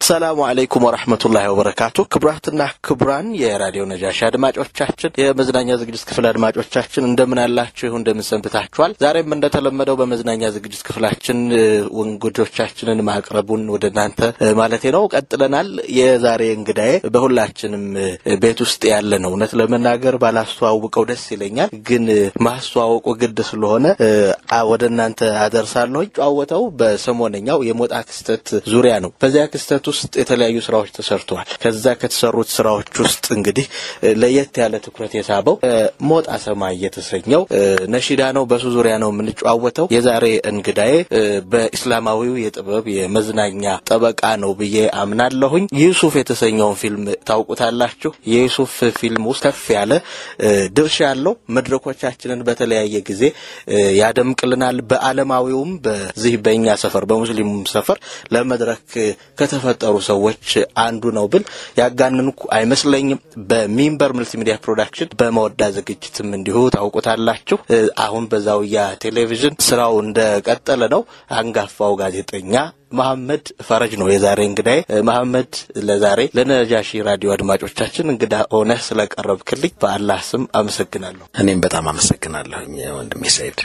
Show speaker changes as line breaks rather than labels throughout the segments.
አሰላሙ አለይኩም ወረህመቱላሂ ወበረካቱ። ክቡራትና ክቡራን የራዲዮ ነጃሺ አድማጮቻችን፣ የመዝናኛ ዝግጅት ክፍል አድማጮቻችን እንደምን አላችሁ? እንደምን ሰንብታችኋል? ዛሬም እንደተለመደው በመዝናኛ ዝግጅት ክፍላችን እንግዶቻችንን ማቅረቡን ወደ እናንተ ማለቴ ነው ቀጥለናል። የዛሬ እንግዳዬ በሁላችንም ቤት ውስጥ ያለ ነው። እውነት ለመናገር ባላስተዋውቀው ደስ ይለኛል፣ ግን ማስተዋወቁ ግድ ስለሆነ ወደ እናንተ አደርሳለሁ። ጨዋወተው በሰሞነኛው የሞጣ ክስተት ዙሪያ ነው። በዚያ ክስተት ውስጥ የተለያዩ ስራዎች ተሰርተዋል። ከዛ ከተሰሩት ስራዎች ውስጥ እንግዲህ ለየት ያለ ትኩረት የሳበው ሞጣ ሰማይ የተሰኘው ነሺዳ ነው። በሱ ዙሪያ ነው የምንጨዋወተው። የዛሬ እንግዳዬ በኢስላማዊው የጥበብ የመዝናኛ ጠበቃ ነው ብዬ አምናለሁኝ። ዩሱፍ የተሰኘውን ፊልም ታውቁታላችሁ። የዩሱፍ ፊልም ውስጥ ከፍ ያለ ድርሻ ያለው መድረኮቻችንን በተለያየ ጊዜ ያደምቅልናል። በዓለማዊውም በዚህ በእኛ ሰፈር በሙስሊሙም ሰፈር ለመድረክ ከተፈጠሩ ሰዎች አንዱ ነው ብል ያጋንንኩ አይመስለኝም። በሚንበር መልቲሚዲያ ፕሮዳክሽን በመወዳ ዝግጅትም እንዲሁ ታውቁታላችሁ። አሁን በዛውያ ቴሌቪዥን ስራው እንደቀጠለ ነው። አንጋፋው ጋዜጠኛ መሐመድ ፈረጅ ነው የዛሬ እንግዳዬ። መሐመድ ለዛሬ ለነጃሺ ራዲዮ አድማጮቻችን እንግዳ ሆነህ ስለቀረብክልኝ በአላህ ስም አመሰግናለሁ።
እኔም በጣም አመሰግናለሁኝ ወንድሜ ሰይድ።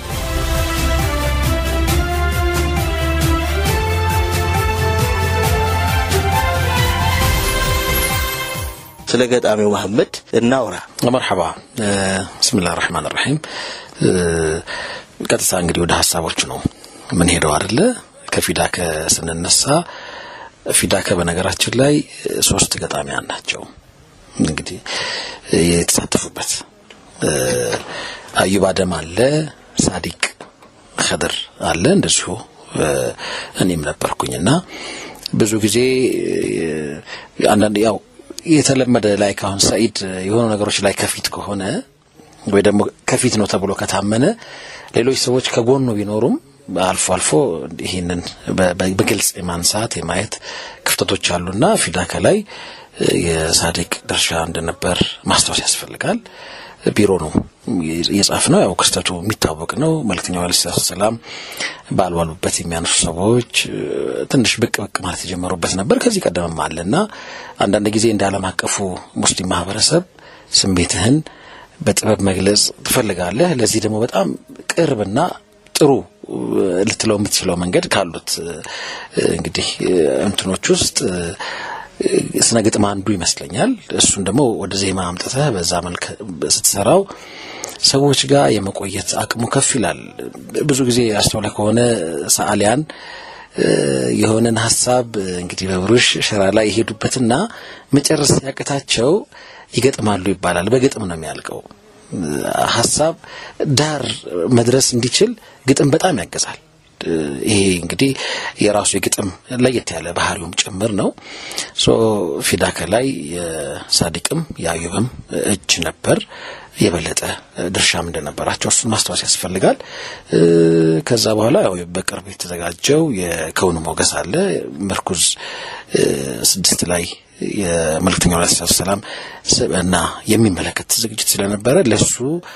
ስለ ገጣሚው መሐመድ እናውራ።
መርሐባ ብስሚላህ ራህማን ራሒም። ቀጥታ እንግዲህ ወደ ሀሳቦቹ ነው ምን ሄደው አይደለ ከፊዳከ ስንነሳ ፊዳከ በነገራችን ላይ ሶስት ገጣሚያን ናቸው እንግዲህ የተሳተፉበት አዩብ አደም አለ፣ ሳዲቅ ከድር አለ፣ እንደዚሁ እኔም ነበርኩኝና ብዙ ጊዜ አንዳንድ ያው የተለመደ ላይ ካሁን ሰኢድ የሆኑ ነገሮች ላይ ከፊት ከሆነ ወይ ደግሞ ከፊት ነው ተብሎ ከታመነ ሌሎች ሰዎች ከጎኑ ቢኖሩም አልፎ አልፎ ይህንን በግልጽ የማንሳት የማየት ክፍተቶች አሉና ፊዳከ ላይ የሳዲቅ ድርሻ እንደነበር ማስታወስ ያስፈልጋል። ቢሮ ነው እየጻፍ ነው። ያው ክስተቱ የሚታወቅ ነው። መልክተኛው ዓለይሂ ሰላቱ ሰላም ባልባሉበት የሚያነሱ ሰዎች ትንሽ ብቅ ብቅ ማለት የጀመሩበት ነበር። ከዚህ ቀደምም አለና አንዳንድ ጊዜ እንደ ዓለም አቀፉ ሙስሊም ማህበረሰብ ስሜትህን በጥበብ መግለጽ ትፈልጋለህ። ለዚህ ደግሞ በጣም ቅርብና ጥሩ ልትለው የምትችለው መንገድ ካሉት እንግዲህ እንትኖች ውስጥ ስነ ግጥም አንዱ ይመስለኛል። እሱን ደግሞ ወደ ዜማ አምጥተህ በዛ መልክ ስትሰራው ሰዎች ጋር የመቆየት አቅሙ ከፍ ይላል። ብዙ ጊዜ አስተውለህ ከሆነ ሰዓሊያን የሆነን ሀሳብ እንግዲህ በብሩሽ ሸራ ላይ የሄዱበትና መጨረስ ያቅታቸው ይገጥማሉ ይባላል። በግጥም ነው የሚያልቀው። ሀሳብ ዳር መድረስ እንዲችል ግጥም በጣም ያገዛል። ይሄ እንግዲህ የራሱ የግጥም ለየት ያለ ባህሪውም ጭምር ነው። ሶ ፊዳከ ላይ የሳዲቅም የአዩብም እጅ ነበር። የበለጠ ድርሻም እንደነበራቸው እሱን ማስታወስ ያስፈልጋል። ከዛ በኋላ ያው በቅርብ የተዘጋጀው የከውኑ ሞገስ አለ ምርኩዝ ስድስት ላይ የመልእክተኛው ዓለይሂ ሰላቱ ሰላም እና የሚመለከት ዝግጅት ስለነበረ ለሱ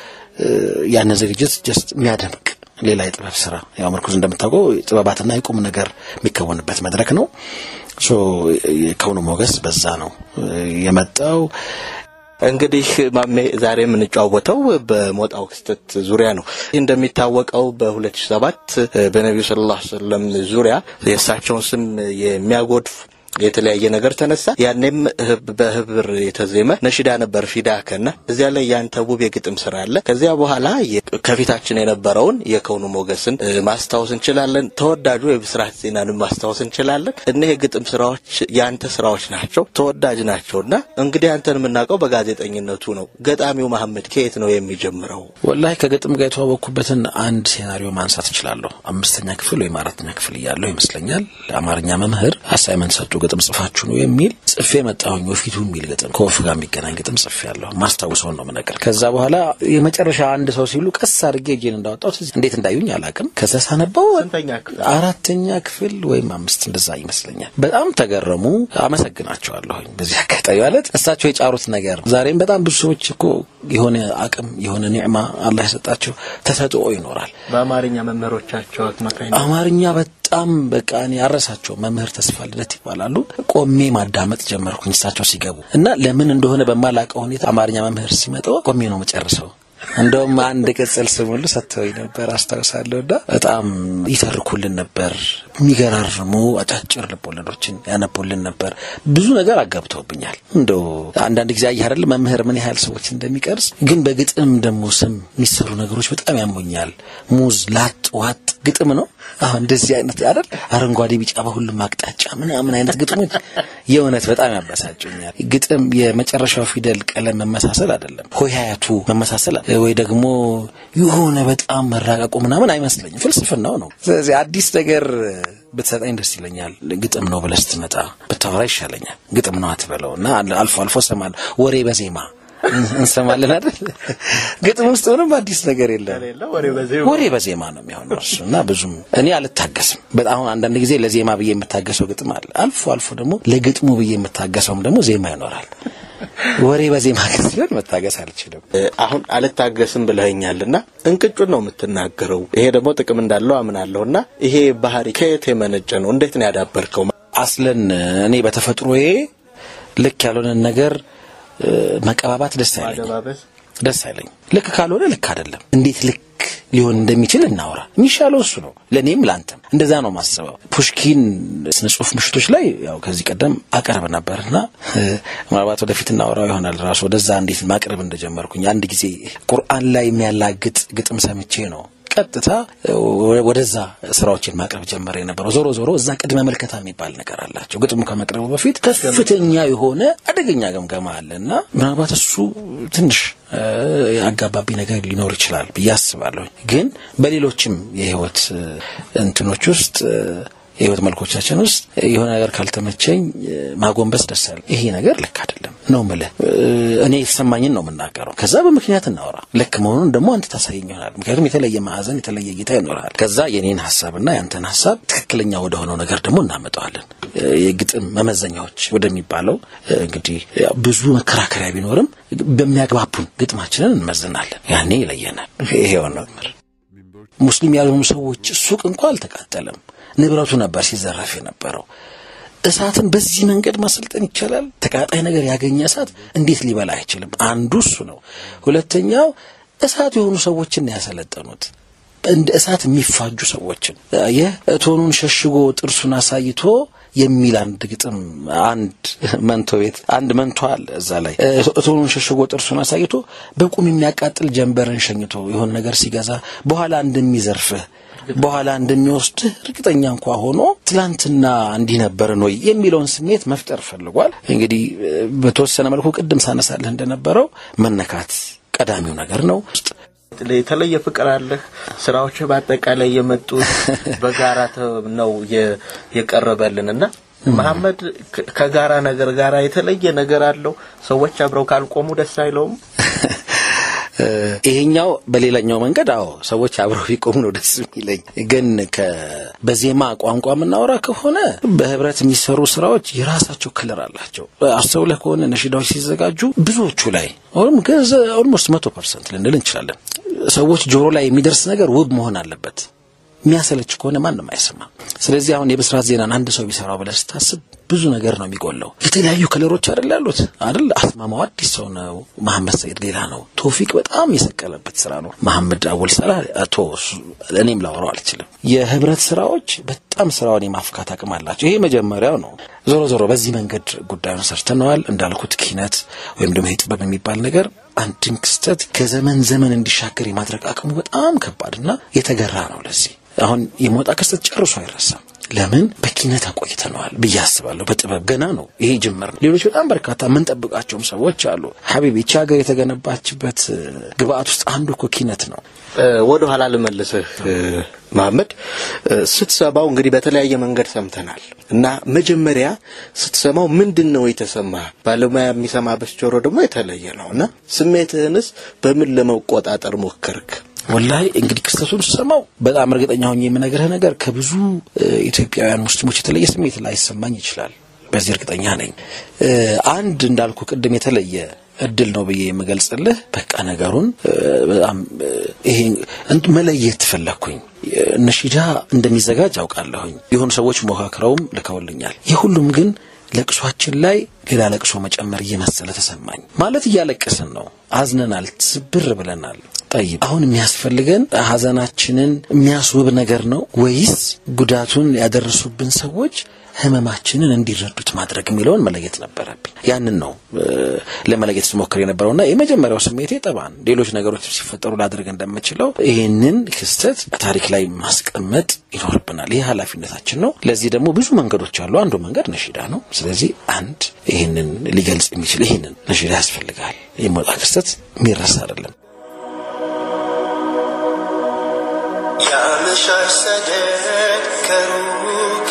ያንን ዝግጅት ጀስት የሚያደምቅ ሌላ የጥበብ ስራ ያው ምርኩዝ እንደምታውቀው ጥበባትና የቁም ነገር የሚከወንበት መድረክ ነው። ሶ የከውኑ ሞገስ በዛ ነው የመጣው።
እንግዲህ ማሜ ዛሬ የምንጫወተው በሞጣው ክስተት ዙሪያ ነው። እንደሚታወቀው በ2007 በነቢዩ ሰለላሁ ዐለይሂ ወሰለም ዙሪያ የእሳቸውን ስም የሚያጎድፍ የተለያየ ነገር ተነሳ። ያኔም በህብር የተዜመ ነሽዳ ነበር ፊዳከና እዚያ ላይ ያንተ ውብ የግጥም ስራ አለ። ከዚያ በኋላ ከፊታችን የነበረውን የከውኑ ሞገስን ማስታወስ እንችላለን። ተወዳጁ የብስራት ዜናንም ማስታወስ እንችላለን። እኒህ የግጥም ስራዎች ያንተ ስራዎች ናቸው፣ ተወዳጅ ናቸውና እንግዲህ አንተን የምናውቀው በጋዜጠኝነቱ ነው። ገጣሚው መሐመድ ከየት ነው የሚጀምረው?
ወላሂ ከግጥም ጋር የተዋወቅኩበትን አንድ ሴናሪዮ ማንሳት እችላለሁ። አምስተኛ ክፍል ወይም አራተኛ ክፍል እያለሁ ይመስለኛል ለአማርኛ መምህር አሳይመንት ሰጡ ግጥም ጽፋችሁ ነው የሚል ጽፌ መጣሁኝ። ወፊቱ የሚል ግጥም ከወፍ ጋር የሚገናኝ ግጥም ጽፌ ያለሁ ማስታውሰውን ነው ምነገር። ከዛ በኋላ የመጨረሻ አንድ ሰው ሲሉ ቀስ አድርጌ እጄን እንዳወጣሁት እንዴት እንዳዩኝ አላውቅም። ከዛ ሳነበው አራተኛ ክፍል ወይም አምስት እንደዛ ይመስለኛል። በጣም ተገረሙ። አመሰግናቸዋለሁኝ በዚህ አጋጣሚ ማለት እሳቸው የጫሩት ነገር ዛሬም በጣም ብዙ ሰዎች እኮ የሆነ አቅም የሆነ ኒዕማ አላህ የሰጣቸው ተሰጥኦ ይኖራል።
በአማርኛ መምህሮቻቸው አማካኝ
አማርኛ በጣም በቃ እኔ አረሳቸው መምህር ተስፋ ልደት ይባላሉ። ቆሜ ማዳመጥ ጀመርኩኝ እሳቸው ሲገቡ እና ለምን እንደሆነ በማላውቀው ሁኔታ አማርኛ መምህር ሲመጣው ቆሜ ነው መጨረሰው። እንደውም አንድ ቅጽል ስም ሁሉ ሰጥተውኝ ነበር አስታውሳለሁ። እና በጣም ይተርኩልን ነበር። የሚገራርሙ አጫጭር ልቦለዶችን ያነቡልን ነበር። ብዙ ነገር አጋብተውብኛል። እንደው አንዳንድ ጊዜ አየህ አይደል መምህር ምን ያህል ሰዎች እንደሚቀርጽ። ግን በግጥም ደግሞ ስም የሚሰሩ ነገሮች በጣም ያሞኛል። ሙዝ ላጥ ዋጥ ግጥም ነው። አሁን እንደዚህ አይነት አይደል አረንጓዴ፣ ቢጫ በሁሉም አቅጣጫ ምናምን አይነት ግጥሞች የእውነት በጣም ያበሳጩኛል። ግጥም የመጨረሻው ፊደል ቀለም መመሳሰል አይደለም፣ ሆሄያቱ መመሳሰል አለ ወይ ደግሞ የሆነ በጣም መራቀቁ ምናምን አይመስለኝም። ፍልስፍናው ነው። ስለዚህ አዲስ ነገር ብትሰጠኝ ደስ ይለኛል። ግጥም ነው ብለህ ስትመጣ ብታወራ ይሻለኛል። ግጥም ነው አትበለው እና አልፎ አልፎ እሰማለሁ ወሬ በዜማ እንሰማለን አይደል? ግጥም ውስጥ ምንም አዲስ ነገር የለም። ወሬ በዜማ ነው የሚሆነው እሱ እና ብዙም እኔ አልታገስም። በጣም አንዳንድ ጊዜ ለዜማ ብዬ የምታገሰው ግጥም አለ። አልፎ አልፎ ደግሞ ለግጥሙ ብዬ የምታገሰውም ደግሞ ዜማ ይኖራል። ወሬ በዜማ ግን ሲሆን መታገስ አልችልም።
አሁን አልታገስም ብለኸኛልና እንቅጩን ነው የምትናገረው። ይሄ ደግሞ ጥቅም እንዳለው አምናለሁና ይሄ ባህሪ ከየት የመነጨ ነው? እንዴት ነው ያዳበርከው?
አስለን እኔ በተፈጥሮዬ ልክ ያልሆነን ነገር መቀባባት ደስ አይለኝ ደስ አይለኝ። ልክ ካልሆነ ልክ አይደለም። እንዴት ልክ ሊሆን እንደሚችል እናውራ። የሚሻለው እሱ ነው፣ ለእኔም ለአንተም እንደዛ ነው ማስበው። ፑሽኪን ስነ ጽሁፍ ምሽቶች ላይ ያው ከዚህ ቀደም አቀርብ ነበርና ምናልባት ወደፊት እናወራው ይሆናል ራሱ ወደዛ እንዴት ማቅረብ እንደጀመርኩኝ አንድ ጊዜ ቁርአን ላይ የሚያላግጥ ግጥም ሰምቼ ነው ቀጥታ ወደዛ ስራዎችን ማቅረብ ጀመረ የነበረው። ዞሮ ዞሮ እዛ ቅድመ መልከታ የሚባል ነገር አላቸው። ግጥሙ ከመቅረቡ በፊት ከፍተኛ የሆነ አደገኛ ገምገማ አለ እና ምናልባት እሱ ትንሽ አጋባቢ ነገር ሊኖር ይችላል ብዬ አስባለሁ። ግን በሌሎችም የህይወት እንትኖች ውስጥ የህይወት መልኮቻችን ውስጥ የሆነ ነገር ካልተመቸኝ ማጎንበስ ደስ አለ። ይሄ ነገር ልክ አይደለም ነው የምልህ። እኔ የተሰማኝን ነው የምናገረው። ከዛ በምክንያት እናወራ። ልክ መሆኑን ደግሞ አንተ ታሳየኝ ይሆናል። ምክንያቱም የተለየ ማዕዘን፣ የተለየ እይታ ይኖርሃል። ከዛ የኔን ሀሳብና ያንተን ሀሳብ ትክክለኛ ወደሆነው ነገር ደግሞ እናመጣዋለን። የግጥም መመዘኛዎች ወደሚባለው እንግዲህ ብዙ መከራከሪያ ቢኖርም በሚያግባቡን ግጥማችንን እንመዝናለን። ያኔ ይለየናል። ይሄው ነው ሙስሊም ያልሆኑ ሰዎች ሱቅ እንኳ አልተቃጠለም። ንብረቱ ነበር ሲዘረፍ የነበረው። እሳትን በዚህ መንገድ ማሰልጠን ይቻላል? ተቃጣይ ነገር ያገኘ እሳት እንዴት ሊበላ አይችልም? አንዱ እሱ ነው። ሁለተኛው እሳት የሆኑ ሰዎችን ያሰለጠኑት እንደ እሳት የሚፋጁ ሰዎችን ይህ እቶኑን ሸሽጎ ጥርሱን አሳይቶ የሚል አንድ ግጥም አንድ መንቶ ቤት አንድ መንቶ አለ። እዛ ላይ እቶኑን ሸሽጎ ጥርሱን አሳይቶ በቁም የሚያቃጥል ጀንበርን ሸኝቶ የሆነ ነገር ሲገዛ በኋላ እንደሚዘርፍህ በኋላ እንደሚወስድህ እርግጠኛ እንኳ ሆኖ ትላንትና እንዲህ ነበርን ወይ የሚለውን ስሜት መፍጠር ፈልጓል። እንግዲህ በተወሰነ መልኩ ቅድም ሳነሳለህ እንደነበረው መነካት ቀዳሚው ነገር ነው።
የተለየ ፍቅር አለህ። ስራዎች በአጠቃላይ የመጡት በጋራ ነው የቀረበልን እና መሐመድ ከጋራ ነገር ጋር የተለየ ነገር አለው። ሰዎች አብረው ካልቆሙ ደስ አይለውም።
ይሄኛው በሌላኛው መንገድ አዎ ሰዎች አብረው ቢቆሙ ነው ደስ የሚለኝ። ግን በዜማ ቋንቋ የምናወራ ከሆነ በህብረት የሚሰሩ ስራዎች የራሳቸው ክልር አላቸው። አስተውለህ ከሆነ ነሽዳዎች ሲዘጋጁ ብዙዎቹ ላይ ኦልሞስት መቶ ፐርሰንት ልንል እንችላለን ሰዎች ጆሮ ላይ የሚደርስ ነገር ውብ መሆን አለበት። የሚያሰለች ከሆነ ማንም አይሰማም። ስለዚህ አሁን የብስራት ዜናን አንድ ሰው ቢሰራው ብለህ ስታስብ ብዙ ነገር ነው የሚጎለው። የተለያዩ ከለሮች አይደል ያሉት አይደል? አስማማው አዲስ ሰው ነው። መሐመድ ሰይድ ሌላ ነው። ቶፊቅ በጣም የሰቀለበት ስራ ነው። መሐመድ አወል ሰላ አቶ እኔም ላወራው አልችልም። የህብረት ስራዎች በጣም ስራውን የማፍካት አቅም አላቸው። ይሄ መጀመሪያው ነው። ዞሮ ዞሮ በዚህ መንገድ ጉዳዩን ሰርተነዋል። እንዳልኩት ኪነት ወይም ደግሞ ጥበብ የሚባል ነገር አንድን ክስተት ከዘመን ዘመን እንዲሻገር የማድረግ አቅሙ በጣም ከባድና የተገራ ነው። ለዚህ አሁን የሞጣ ክስተት ጨርሶ አይረሳም። ለምን በኪነት አቆይተነዋል ብዬ አስባለሁ። በጥበብ ገና ነው ይሄ ጅምር ነው። ሌሎች በጣም በርካታ የምንጠብቃቸውም ሰዎች አሉ። ሀቢብ ይቺ ሀገር የተገነባችበት ግብአት ውስጥ አንዱ እኮ ኪነት ነው።
ወደ ኋላ ልመልስህ መሐመድ፣ ስትሰማው እንግዲህ በተለያየ መንገድ ሰምተናል እና መጀመሪያ ስትሰማው ምንድን ነው የተሰማ? ባለሙያ የሚሰማበት ጆሮ ደግሞ የተለየ ነው እና ስሜትህንስ በምን ለመቆጣጠር ሞከርክ?
ወላሂ እንግዲህ ክስተቱን ስሰማው በጣም እርግጠኛ ሆኜ የምነግርህ ነገር ከብዙ ኢትዮጵያውያን ሙስሊሞች የተለየ ስሜት ላይሰማኝ ይችላል። በዚህ እርግጠኛ ነኝ። አንድ እንዳልኩ ቅድም የተለየ እድል ነው ብዬ የምገልጽልህ በቃ ነገሩን በጣም ይሄ መለየት ፈለግኩኝ። ነሺዳ እንደሚዘጋጅ አውቃለሁኝ። የሆኑ ሰዎች ሞካክረውም ልከውልኛል። የሁሉም ግን ለቅሷችን ላይ ሌላ ለቅሶ መጨመር እየመሰለ ተሰማኝ። ማለት እያለቀስን ነው፣ አዝነናል፣ ስብር ብለናል። ጠይብ አሁን የሚያስፈልገን ሀዘናችንን የሚያስውብ ነገር ነው ወይስ ጉዳቱን ያደረሱብን ሰዎች ህመማችንን እንዲረዱት ማድረግ የሚለውን መለየት ነበረብኝ። ያንን ነው ለመለየት ስሞክር የነበረውና የመጀመሪያው ስሜቴ ጠባን ሌሎች ነገሮች ሲፈጠሩ ላደርግ እንደምችለው ይህንን ክስተት ታሪክ ላይ ማስቀመጥ ይኖርብናል። ይህ ኃላፊነታችን ነው። ለዚህ ደግሞ ብዙ መንገዶች አሉ። አንዱ መንገድ ነሺዳ ነው። ስለዚህ አንድ ይህንን ሊገልጽ የሚችል ይህንን ነሺዳ ያስፈልጋል። የሚወጣ ክስተት የሚረሳ አይደለም።
የአመሻሽ ሰደድ ከሩቅ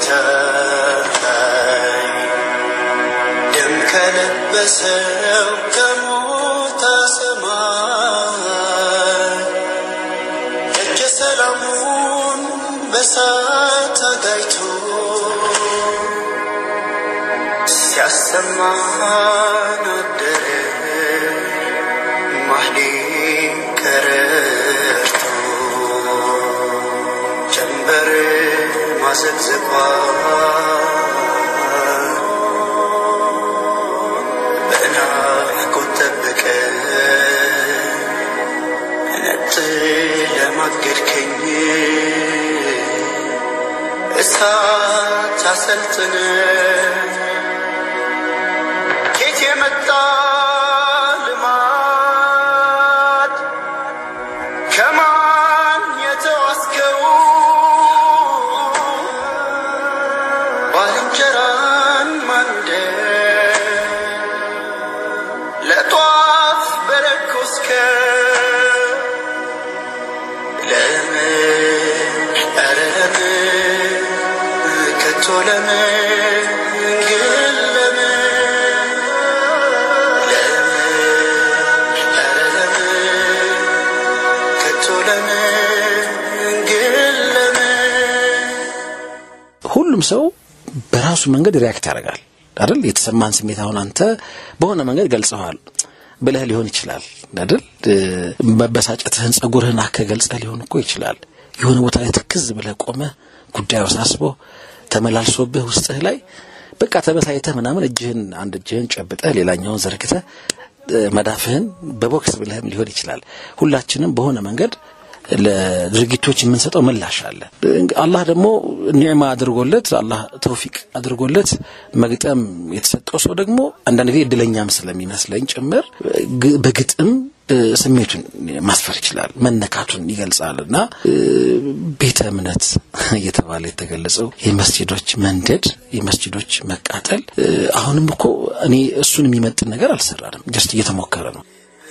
የሚታይ ደም ከለበሰው ከሞታ ሰማይ እጀ ሰላሙን በሳት አጋይቶ ሲያሰማን አደረ ማህሌት ቀረርቶ ጀንበር ማዘግዘቋ በናፍቆት ጠበቀ ነጥ ለማገድከኝ እሳት አሰልጥነ ኬት የመጣ ልማድ ከማን የተዋስከው ባልንጀራን ማንደድ ለጧፍ በለኮስከ ለምን ኧረ ለምን ከቶ ለምን ግን ለምን ለምን ኧረ ለምን ከቶ ለምን ግን ለምን
ሁሉም ሰው በራሱ መንገድ ሪያክት ያደርጋል አይደል? የተሰማን ስሜት አሁን አንተ በሆነ መንገድ ገልጸዋል ብለህ ሊሆን ይችላል አይደል? መበሳጨትህን ጸጉርህን አከ ገልጸህ ሊሆን እኮ ይችላል። የሆነ ቦታ ላይ ትክዝ ብለህ ቆመህ ጉዳዩ አሳስቦ ተመላልሶብህ ውስጥህ ላይ በቃ ተበሳይተህ ምናምን እጅህን አንድ እጅህን ጨብጠህ ሌላኛውን ዘርግተህ መዳፍህን በቦክስ ብለህም ሊሆን ይችላል። ሁላችንም በሆነ መንገድ ለድርጊቶች የምንሰጠው ምላሽ አለ። አላህ ደግሞ ኒዕማ አድርጎለት አላህ ተውፊቅ አድርጎለት መግጠም የተሰጠው ሰው ደግሞ አንዳንድ ጊዜ እድለኛም ስለሚመስለኝ ጭምር ግ- በግጥም እ፣ ስሜቱን ማስፈር ይችላል፣ መነካቱን ይገልጻል እና እ፣ ቤተ እምነት እየተባለ የተገለጸው የመስጂዶች መንደድ፣ የመስጂዶች መቃጠል እ፣ አሁንም እኮ እኔ እሱን የሚመጥን ነገር አልሰራንም። ጀስት እየተሞከረ ነው።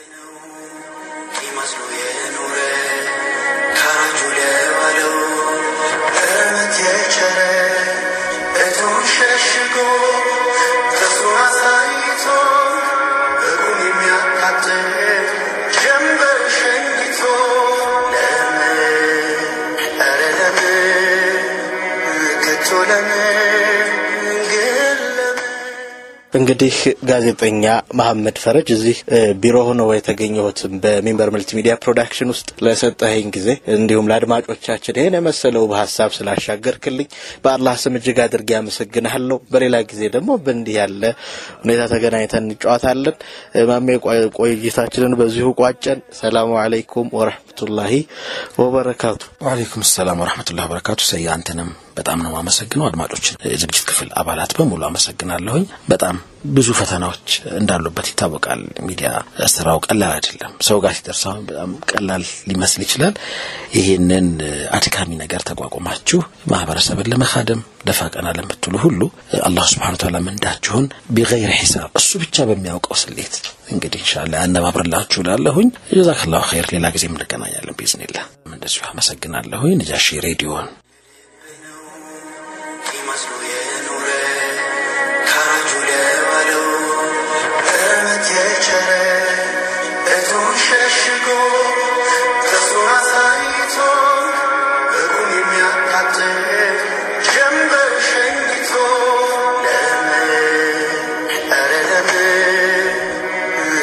ይመስሉ የኖረ ካራጁ ለዋለው እርምት የቸረ እቱን ሸሽጎ ተስፋ አሳይቶ እቁም የሚያቃጥል ጀንበር ሸኝቶ ለምን ኧረ ለምን ከቶ ለምን ግን ለምን
እንግዲህ ጋዜጠኛ መሐመድ ፈረጅ እዚህ እ፣ ቢሮ ሆነው የተገኘሁትም በሚንበር መልቲ ሚዲያ ፕሮዳክሽን ውስጥ ለሰጠኸኝ ጊዜ እንዲሁም ለአድማጮቻችን ይህን የመሰለው በሀሳብ ስላሻገርክልኝ በአላህ ስም እጅግ አድርጌ አመሰግንሃለሁ። በሌላ ጊዜ ደግሞ በእንዲህ ያለ ሁኔታ ተገናኝተን እንጫወታለን። እ፣ ማሜ ቆይ- ቆይታችንን በዚሁ ቋጨን። ሰላሙ አለይኩም ወረህመቱላሂ ወበረካቱ።
ወአለይኩም ሰላም ወረህመቱላህ በረካቱ። ሰያ አንተንም በጣም ነው አመሰግነው። አድማጮችን የዝግጅት ክፍል አባላት በሙሉ አመሰግናለሁኝ። በጣም ብዙ ፈተናዎች እንዳሉበት ይታወቃል። ሚዲያ ስራው ቀላል አይደለም። ሰው ጋር ሲደርስ አሁን በጣም ቀላል ሊመስል ይችላል። ይህንን አድካሚ ነገር ተቋቁማችሁ ማህበረሰብን ለመካደም ደፋ ቀና ለምትሉ ሁሉ አላህ ስብሐነ ወተዓላ ምንዳችሁን ቢገይር ሒሳብ እሱ ብቻ በሚያውቀው ስሌት እንግዲህ ኢንሻአላህ ያነባብርላችሁ እላለሁኝ። ጀዛከላሁ ኸይር። ሌላ ጊዜ እንገናኛለን ቢዝኒላህ። እንደዚሁ አመሰግናለሁኝ። ነጃሺ ሬዲዮን
ይመስሉ የኖረ ካራጁ ለዋለው እርምት የቸረ እቱን ሸሽጎ ተስፋ አሳይቶ እቁም የሚያቃጥል ጀንበር ሸኝቶ ለምን ኧረ ለምን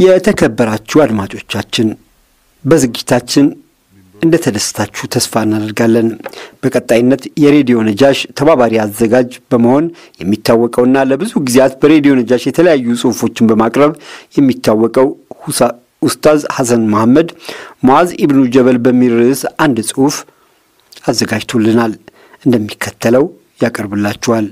የተከበራችሁ አድማጮቻችን በዝግጅታችን እንደተደሰታችሁ ተስፋ እናደርጋለን። በቀጣይነት የሬዲዮ ነጃሽ ተባባሪ አዘጋጅ በመሆን የሚታወቀውና ለብዙ ጊዜያት በሬዲዮ ነጃሽ የተለያዩ ጽሑፎችን በማቅረብ የሚታወቀው ኡስታዝ ሐሰን መሐመድ ሙዓዝ ኢብኑ ጀበል በሚል ርዕስ አንድ ጽሑፍ አዘጋጅቶልናል። እንደሚከተለው ያቀርብላችኋል።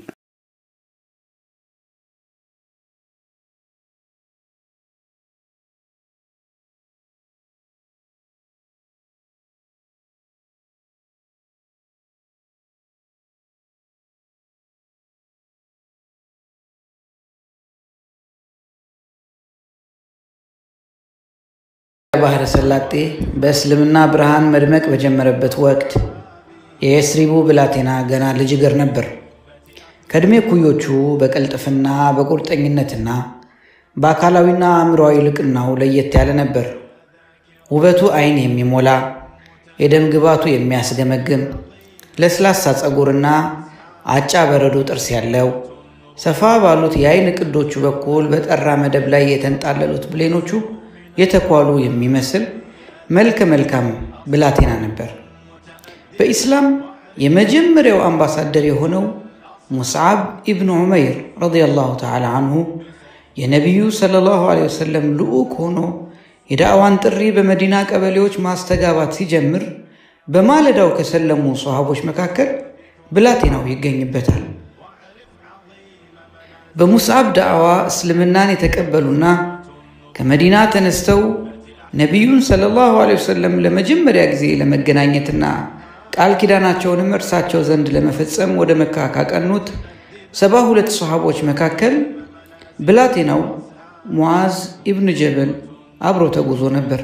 ባህረ ሰላጤ በእስልምና ብርሃን መድመቅ በጀመረበት ወቅት የየስሪቡ ብላቴና ገና ልጅ እግር ነበር። ከዕድሜ ኩዮቹ በቅልጥፍና በቁርጠኝነትና በአካላዊና አእምሮዊ ልቅናው ለየት ያለ ነበር። ውበቱ ዓይን የሚሞላ የደም ግባቱ የሚያስገመግም ለስላሳ ፀጉርና አጫ በረዶ ጥርስ ያለው ሰፋ ባሉት የዓይን ቅዶቹ በኩል በጠራ መደብ ላይ የተንጣለሉት ብሌኖቹ የተኳሉ የሚመስል መልከ መልካም ብላቴና ነበር። በኢስላም የመጀመሪያው አምባሳደር የሆነው ሙስዓብ ኢብኑ ዑመይር ረዲየላሁ ተዓላ አንሁ የነቢዩ ሰለላሁ ዐለይሂ ወሰለም ልዑክ ሆኖ የዳዕዋን ጥሪ በመዲና ቀበሌዎች ማስተጋባት ሲጀምር በማለዳው ከሰለሙ ሰሃቦች መካከል ብላቴናው ይገኝበታል። በሙስዓብ ዳዕዋ እስልምናን የተቀበሉና ከመዲና ተነስተው ነቢዩን ሰለላሁ ዐለይሂ ወሰለም ለመጀመሪያ ጊዜ ለመገናኘትና ቃል ኪዳናቸውንም እርሳቸው ዘንድ ለመፈጸም ወደ መካ ካቀኑት ሰባ ሁለት ሰሃቦች መካከል ብላቴናው ሙዓዝ ኢብን ጀበል አብሮ ተጉዞ ነበር።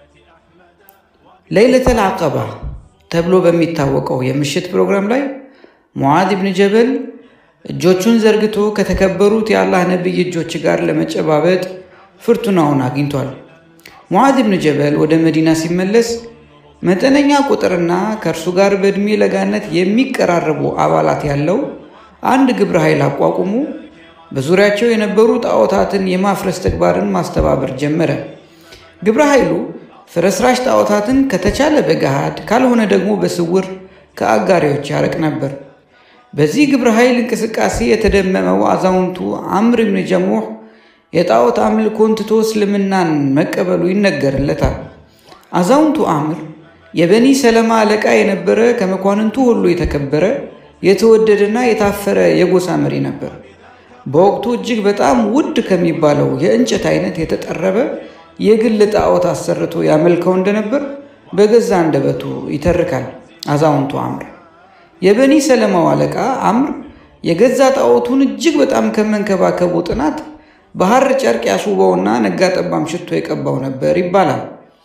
ለይለተል አቀባ ተብሎ በሚታወቀው የምሽት ፕሮግራም ላይ ሙዓዝ ኢብን ጀበል እጆቹን ዘርግቶ ከተከበሩት የአላህ ነቢይ እጆች ጋር ለመጨባበጥ ፍርቱናውን አግኝቷል። ሙዓዝ ብን ጀበል ወደ መዲና ሲመለስ መጠነኛ ቁጥርና ከእርሱ ጋር በዕድሜ ለጋነት የሚቀራረቡ አባላት ያለው አንድ ግብረ ኃይል አቋቁሞ በዙሪያቸው የነበሩ ጣዖታትን የማፍረስ ተግባርን ማስተባበር ጀመረ። ግብረ ኃይሉ ፍርስራሽ ጣዖታትን ከተቻለ በገሃድ ካልሆነ ደግሞ በስውር ከአጋሪዎች ያረቅ ነበር። በዚህ ግብረ ኃይል እንቅስቃሴ የተደመመው አዛውንቱ አምር ብን ጀሙሕ የጣዖት አምልኮን ትቶ እስልምናን መቀበሉ ይነገርለታል። አዛውንቱ አምር የበኒ ሰለማ አለቃ የነበረ ከመኳንንቱ ሁሉ የተከበረ የተወደደና የታፈረ የጎሳ መሪ ነበር። በወቅቱ እጅግ በጣም ውድ ከሚባለው የእንጨት አይነት የተጠረበ የግል ጣዖት አሰርቶ ያመልከው እንደነበር በገዛ አንደበቱ ይተርካል። አዛውንቱ አምር የበኒ ሰለማው አለቃ አምር የገዛ ጣዖቱን እጅግ በጣም ከመንከባከቡ ጥናት በሐር ጨርቅ ያስውበውና ነጋ ጠባም ሽቶ የቀባው ነበር ይባላል።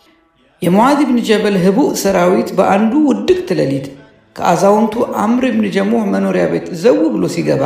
የሙዓዝ ብን ጀበል ህቡዕ ሰራዊት በአንዱ ውድቅት ሌሊት ከአዛውንቱ አምር ብን ጀሙሕ መኖሪያ ቤት ዘው ብሎ ሲገባ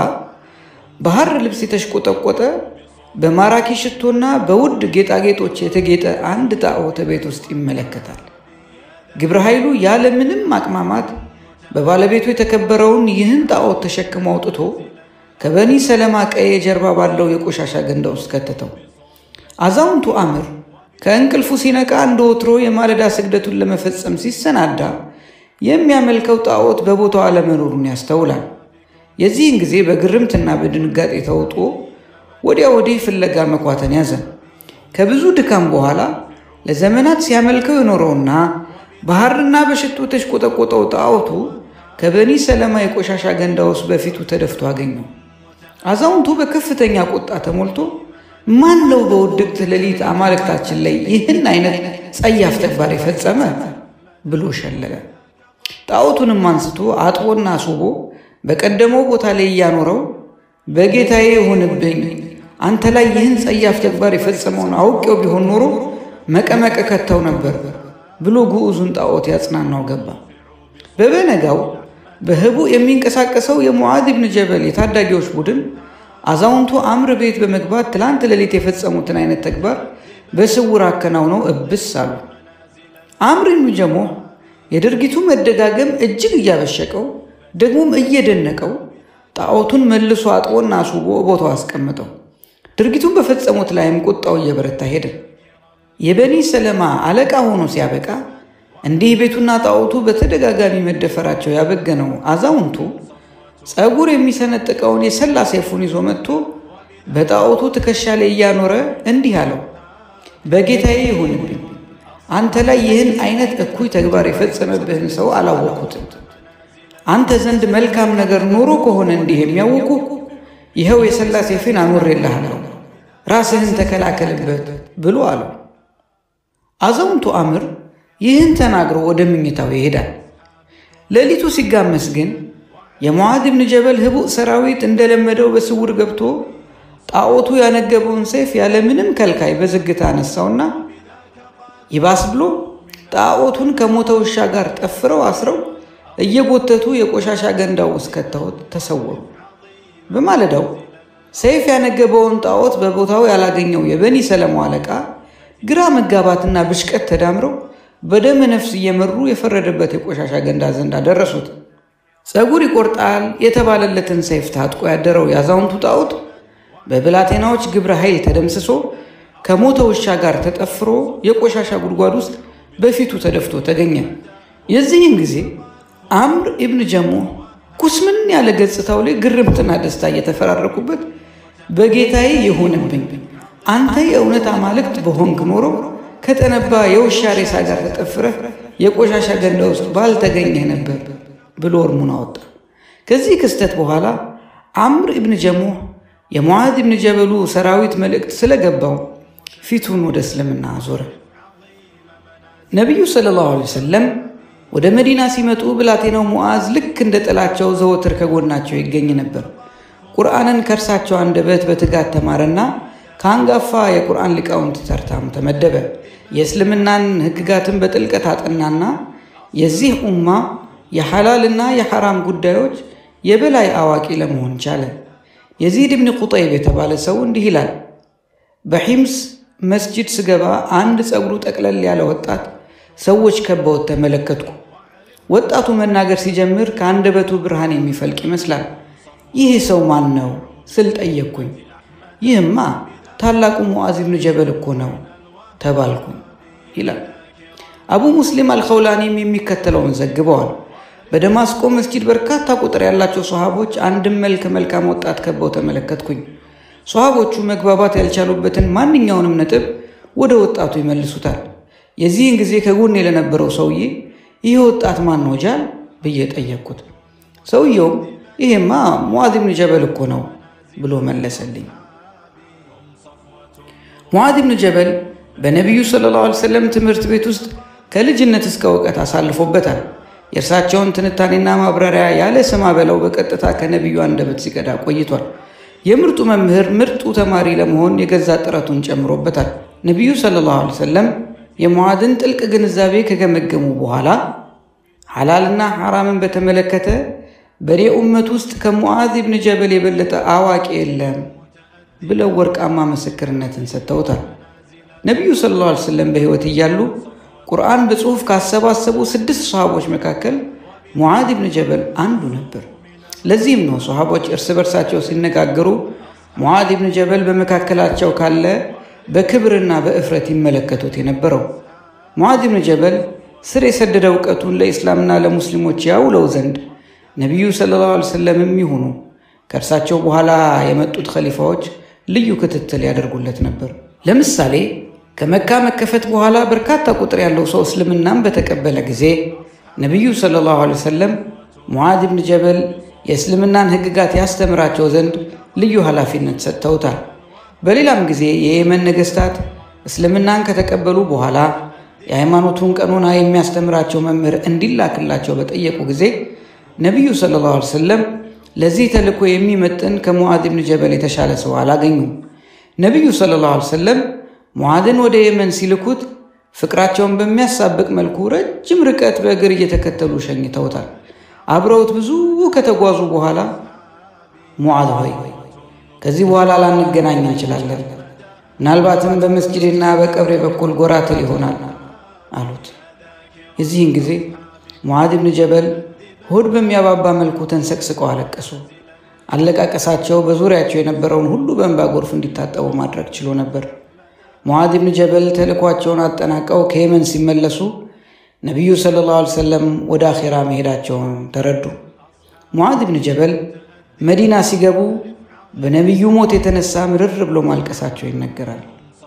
በሐር ልብስ የተሽቆጠቆጠ በማራኪ ሽቶና በውድ ጌጣጌጦች የተጌጠ አንድ ጣዖት ቤት ውስጥ ይመለከታል። ግብረ ኃይሉ ያለምንም ማቅማማት በባለቤቱ የተከበረውን ይህን ጣዖት ተሸክሞ አውጥቶ ከበኒ ሰለማ ቀይ ጀርባ ባለው የቆሻሻ ገንዳ ውስጥ ከተተው። አዛውንቱ አምር ከእንቅልፉ ሲነቃ እንደ ወትሮ የማለዳ ስግደቱን ለመፈጸም ሲሰናዳ የሚያመልከው ጣዖት በቦታው አለመኖሩን ያስተውላል። የዚህን ጊዜ በግርምትና በድንጋጤ ተውጦ ወዲያ ወዲህ ፍለጋ መኳተን ያዘ። ከብዙ ድካም በኋላ ለዘመናት ሲያመልከው የኖረውና በሐርና በሽቶ ተሽቆጠቆጠው ጣዖቱ ከበኒ ሰለማ የቆሻሻ ገንዳ ውስጥ በፊቱ ተደፍቶ አገኘው። አዛውንቱ በከፍተኛ ቁጣ ተሞልቶ ማን ነው በውድቅት ሌሊት አማልክታችን ላይ ይህን አይነት ጸያፍ ተግባር የፈጸመ ብሎ ሸለለ። ጣዖቱንም አንስቶ አጥቦና አስውቦ በቀደመው ቦታ ላይ እያኖረው በጌታዬ ይሁንብኝ፣ አንተ ላይ ይህን ጸያፍ ተግባር የፈጸመውን አውቄው ቢሆን ኖሮ መቀመቀ ከተው ነበር ብሎ ግዑዙን ጣዖት ያጽናናው ገባ። በበነጋው በህቡ የሚንቀሳቀሰው የሙዓዝ ብን ጀበል የታዳጊዎች ቡድን አዛውንቱ አምር ቤት በመግባት ትላንት ሌሊት የፈጸሙትን አይነት ተግባር በስውር አከናውነው እብስ አሉ። አምር ብን ጀሙሕ የድርጊቱ መደጋገም እጅግ እያበሸቀው ደግሞም እየደነቀው ጣዖቱን መልሶ አጥቦና አስውቦ ቦታው አስቀምጠው። ድርጊቱን በፈጸሙት ላይም ቁጣው እየበረታ ሄደ። የበኒ ሰለማ አለቃ ሆኖ ሲያበቃ እንዲህ ቤቱና ጣዖቱ በተደጋጋሚ መደፈራቸው ያበገነው አዛውንቱ ጸጉር የሚሰነጥቀውን የሰላ ሰይፉን ይዞ መጥቶ በጣዖቱ ትከሻ ላይ እያኖረ እንዲህ አለው፣ በጌታዬ ይሁንብኝ አንተ ላይ ይህን አይነት እኩይ ተግባር የፈጸመብህን ሰው አላወቅሁትም። አንተ ዘንድ መልካም ነገር ኖሮ ከሆነ እንዲህ የሚያውቁ ይኸው የሰላ ሰይፌን አኖሬልሃለሁ፣ ራስህን ተከላከልበት ብሎ አለው። አዛውንቱ አምር ይህን ተናግሮ ወደ ምኝታው ይሄዳል። ሌሊቱ ሲጋመስ ግን የሙዓዝ ብን ጀበል ህቡዕ ሰራዊት እንደለመደው በስውር ገብቶ ጣዖቱ ያነገበውን ሰይፍ ያለምንም ከልካይ በዝግታ አነሳውና ይባስ ብሎ ጣዖቱን ከሞተ ውሻ ጋር ጠፍረው አስረው እየጎተቱ የቆሻሻ ገንዳው ውስጥ ከተውት ተሰወሩ። በማለዳው ሰይፍ ያነገበውን ጣዖት በቦታው ያላገኘው የበኒ ሰለማው አለቃ ግራ መጋባትና ብሽቀት ተዳምረው በደመ ነፍስ እየመሩ የፈረደበት የቆሻሻ ገንዳ ዘንድ አደረሱት። ጸጉር ይቆርጣል የተባለለትን ሰይፍ ታጥቆ ያደረው የአዛውንቱ ጣዖት በብላቴናዎች ግብረ ኃይል ተደምስሶ ከሞተ ውሻ ጋር ተጠፍሮ የቆሻሻ ጉድጓድ ውስጥ በፊቱ ተደፍቶ ተገኘ። የዚህን ጊዜ አምር ኢብን ጀሞ ኩስምን ያለ ገጽታው ላይ ግርምትና ደስታ እየተፈራረቁበት በጌታዬ ይሁንብኝ አንተ የእውነት አማልክት በሆንክ ኖሮ ከጠነባ የውሻ ሬሳ ጋር ተጠፍረህ የቆሻሻ ገንዳ ውስጥ ባልተገኘህ ነበር ብሎ እርሙን አወጣ። ከዚህ ክስተት በኋላ አምር ኢብን ጀሞ የሙዓዝ ኢብን ጀበሉ ሰራዊት መልእክት ስለገባው ፊቱን ወደ እስልምና አዞረ። ነቢዩ ሰለላሁ ዐለይሂ ወሰለም ወደ መዲና ሲመጡ ብላቴናው ሙዓዝ ልክ እንደ ጥላቸው ዘወትር ከጎናቸው ይገኝ ነበር። ቁርአንን ከእርሳቸው አንደበት በትጋት ተማረና ከአንጋፋ የቁርአን ሊቃውንት ተርታም ተመደበ። የእስልምናን ሕግጋትን በጥልቀት አጠናና የዚህ ኡማ የሐላልና የሐራም ጉዳዮች የበላይ አዋቂ ለመሆን ቻለ። የዚድ ብን ቁጠይብ የተባለ ሰው እንዲህ ይላል። በሒምስ መስጂድ ስገባ አንድ ጸጉሩ ጠቅለል ያለ ወጣት ሰዎች ከበውት ተመለከትኩ። ወጣቱ መናገር ሲጀምር ከአንደበቱ ብርሃን የሚፈልቅ ይመስላል። ይህ ሰው ማን ነው ስል ጠየቅኩኝ። ይህማ ታላቁ ሙዓዝ ብን ጀበል እኮ ነው ተባልኩኝ ይላል። አቡ ሙስሊም አልኸውላኒም የሚከተለውን ዘግበዋል። በደማስቆ መስጂድ በርካታ ቁጥር ያላቸው ሰሃቦች አንድም መልከ መልካም ወጣት ከበው ተመለከትኩኝ። ሰሃቦቹ መግባባት ያልቻሉበትን ማንኛውንም ነጥብ ወደ ወጣቱ ይመልሱታል። የዚህን ጊዜ ከጎኔ ለነበረው ሰውዬ ይህ ወጣት ማን ነው ጃል ብዬ ጠየቅኩት። ሰውየውም ይሄማ ሙዓዝ ብን ጀበል እኮ ነው ብሎ መለሰልኝ። ሙዓዝ ብን ጀበል በነቢዩ ሰለላሁ ዐለይሂ ወሰለም ትምህርት ቤት ውስጥ ከልጅነት እስከ እውቀት አሳልፎበታል። የእርሳቸውን ትንታኔና ማብራሪያ ያለ ስማ በለው በቀጥታ ከነቢዩ አንደበት ሲቀዳ ቆይቷል። የምርጡ መምህር ምርጡ ተማሪ ለመሆን የገዛ ጥረቱን ጨምሮበታል። ነቢዩ ሰለላሁ ዐለይሂ ወሰለም የሙዓዝን ጥልቅ ግንዛቤ ከገመገሙ በኋላ ሐላልና ሐራምን በተመለከተ በእኔ ኡመት ውስጥ ከሙዓዝ ብን ጀበል የበለጠ አዋቂ የለም ብለው ወርቃማ ምስክርነትን ሰጥተውታል። ነቢዩ ሰለላሁ ዐለይሂ ወሰለም በሕይወት እያሉ ቁርአን በጽሑፍ ካሰባሰቡ ስድስት ሰሃቦች መካከል ሙዓዝ ብን ጀበል አንዱ ነበር። ለዚህም ነው ሰሃቦች እርስ በርሳቸው ሲነጋገሩ ሙዓዝ ብን ጀበል በመካከላቸው ካለ በክብርና በእፍረት ይመለከቱት የነበረው። ሙዓዝ ብን ጀበል ስር የሰደደ እውቀቱን ለኢስላምና ለሙስሊሞች ያውለው ዘንድ ነቢዩ ሰለላሁ ዐለይሂ ወሰለም የሚሆኑ ከእርሳቸው በኋላ የመጡት ኸሊፋዎች ልዩ ክትትል ያደርጉለት ነበር። ለምሳሌ ከመካ መከፈት በኋላ በርካታ ቁጥር ያለው ሰው እስልምናን በተቀበለ ጊዜ ነቢዩ ሰለላሁ ዐለይሂ ወሰለም ሙዓዝ ብን ጀበል የእስልምናን ሕግጋት ያስተምራቸው ዘንድ ልዩ ኃላፊነት ሰጥተውታል። በሌላም ጊዜ የየመን ነገሥታት እስልምናን ከተቀበሉ በኋላ የሃይማኖቱን ቀኖና የሚያስተምራቸው መምህር እንዲላክላቸው በጠየቁ ጊዜ ነቢዩ ሰለላሁ ዐለይሂ ወሰለም ለዚህ ተልእኮ የሚመጥን ከሙዓዝ ብን ጀበል የተሻለ ሰው አላገኙም። ነቢዩ ሰለላሁ ዐለይሂ ወሰለም ሙዓዝን ወደ የመን ሲልኩት ፍቅራቸውን በሚያሳብቅ መልኩ ረጅም ርቀት በእግር እየተከተሉ ሸኝተውታል። አብረውት ብዙ ከተጓዙ በኋላ ሙዓዝ ሆይ ከዚህ በኋላ ላንገናኝ እንችላለን፣ ምናልባትም በመስጅድና በቀብሬ በኩል ጎራ ትል ይሆናል አሉት። የዚህን ጊዜ ሙዓዝ ብን ጀበል ሆድ በሚያባባ መልኩ ተንሰቅስቀው አለቀሱ። አለቃቀሳቸው በዙሪያቸው የነበረውን ሁሉ በእንባ ጎርፍ እንዲታጠቡ ማድረግ ችሎ ነበር። ሙዓዝ ብን ጀበል ተልእኳቸውን አጠናቀው ከየመን ሲመለሱ ነቢዩ ሰለላሁ ዐለይሂ ወሰለም ወደ አኼራ መሄዳቸውን ተረዱ። ሙዓዝ ብን ጀበል መዲና ሲገቡ በነቢዩ ሞት የተነሳ ምርር ብሎ ማልቀሳቸው ይነገራል።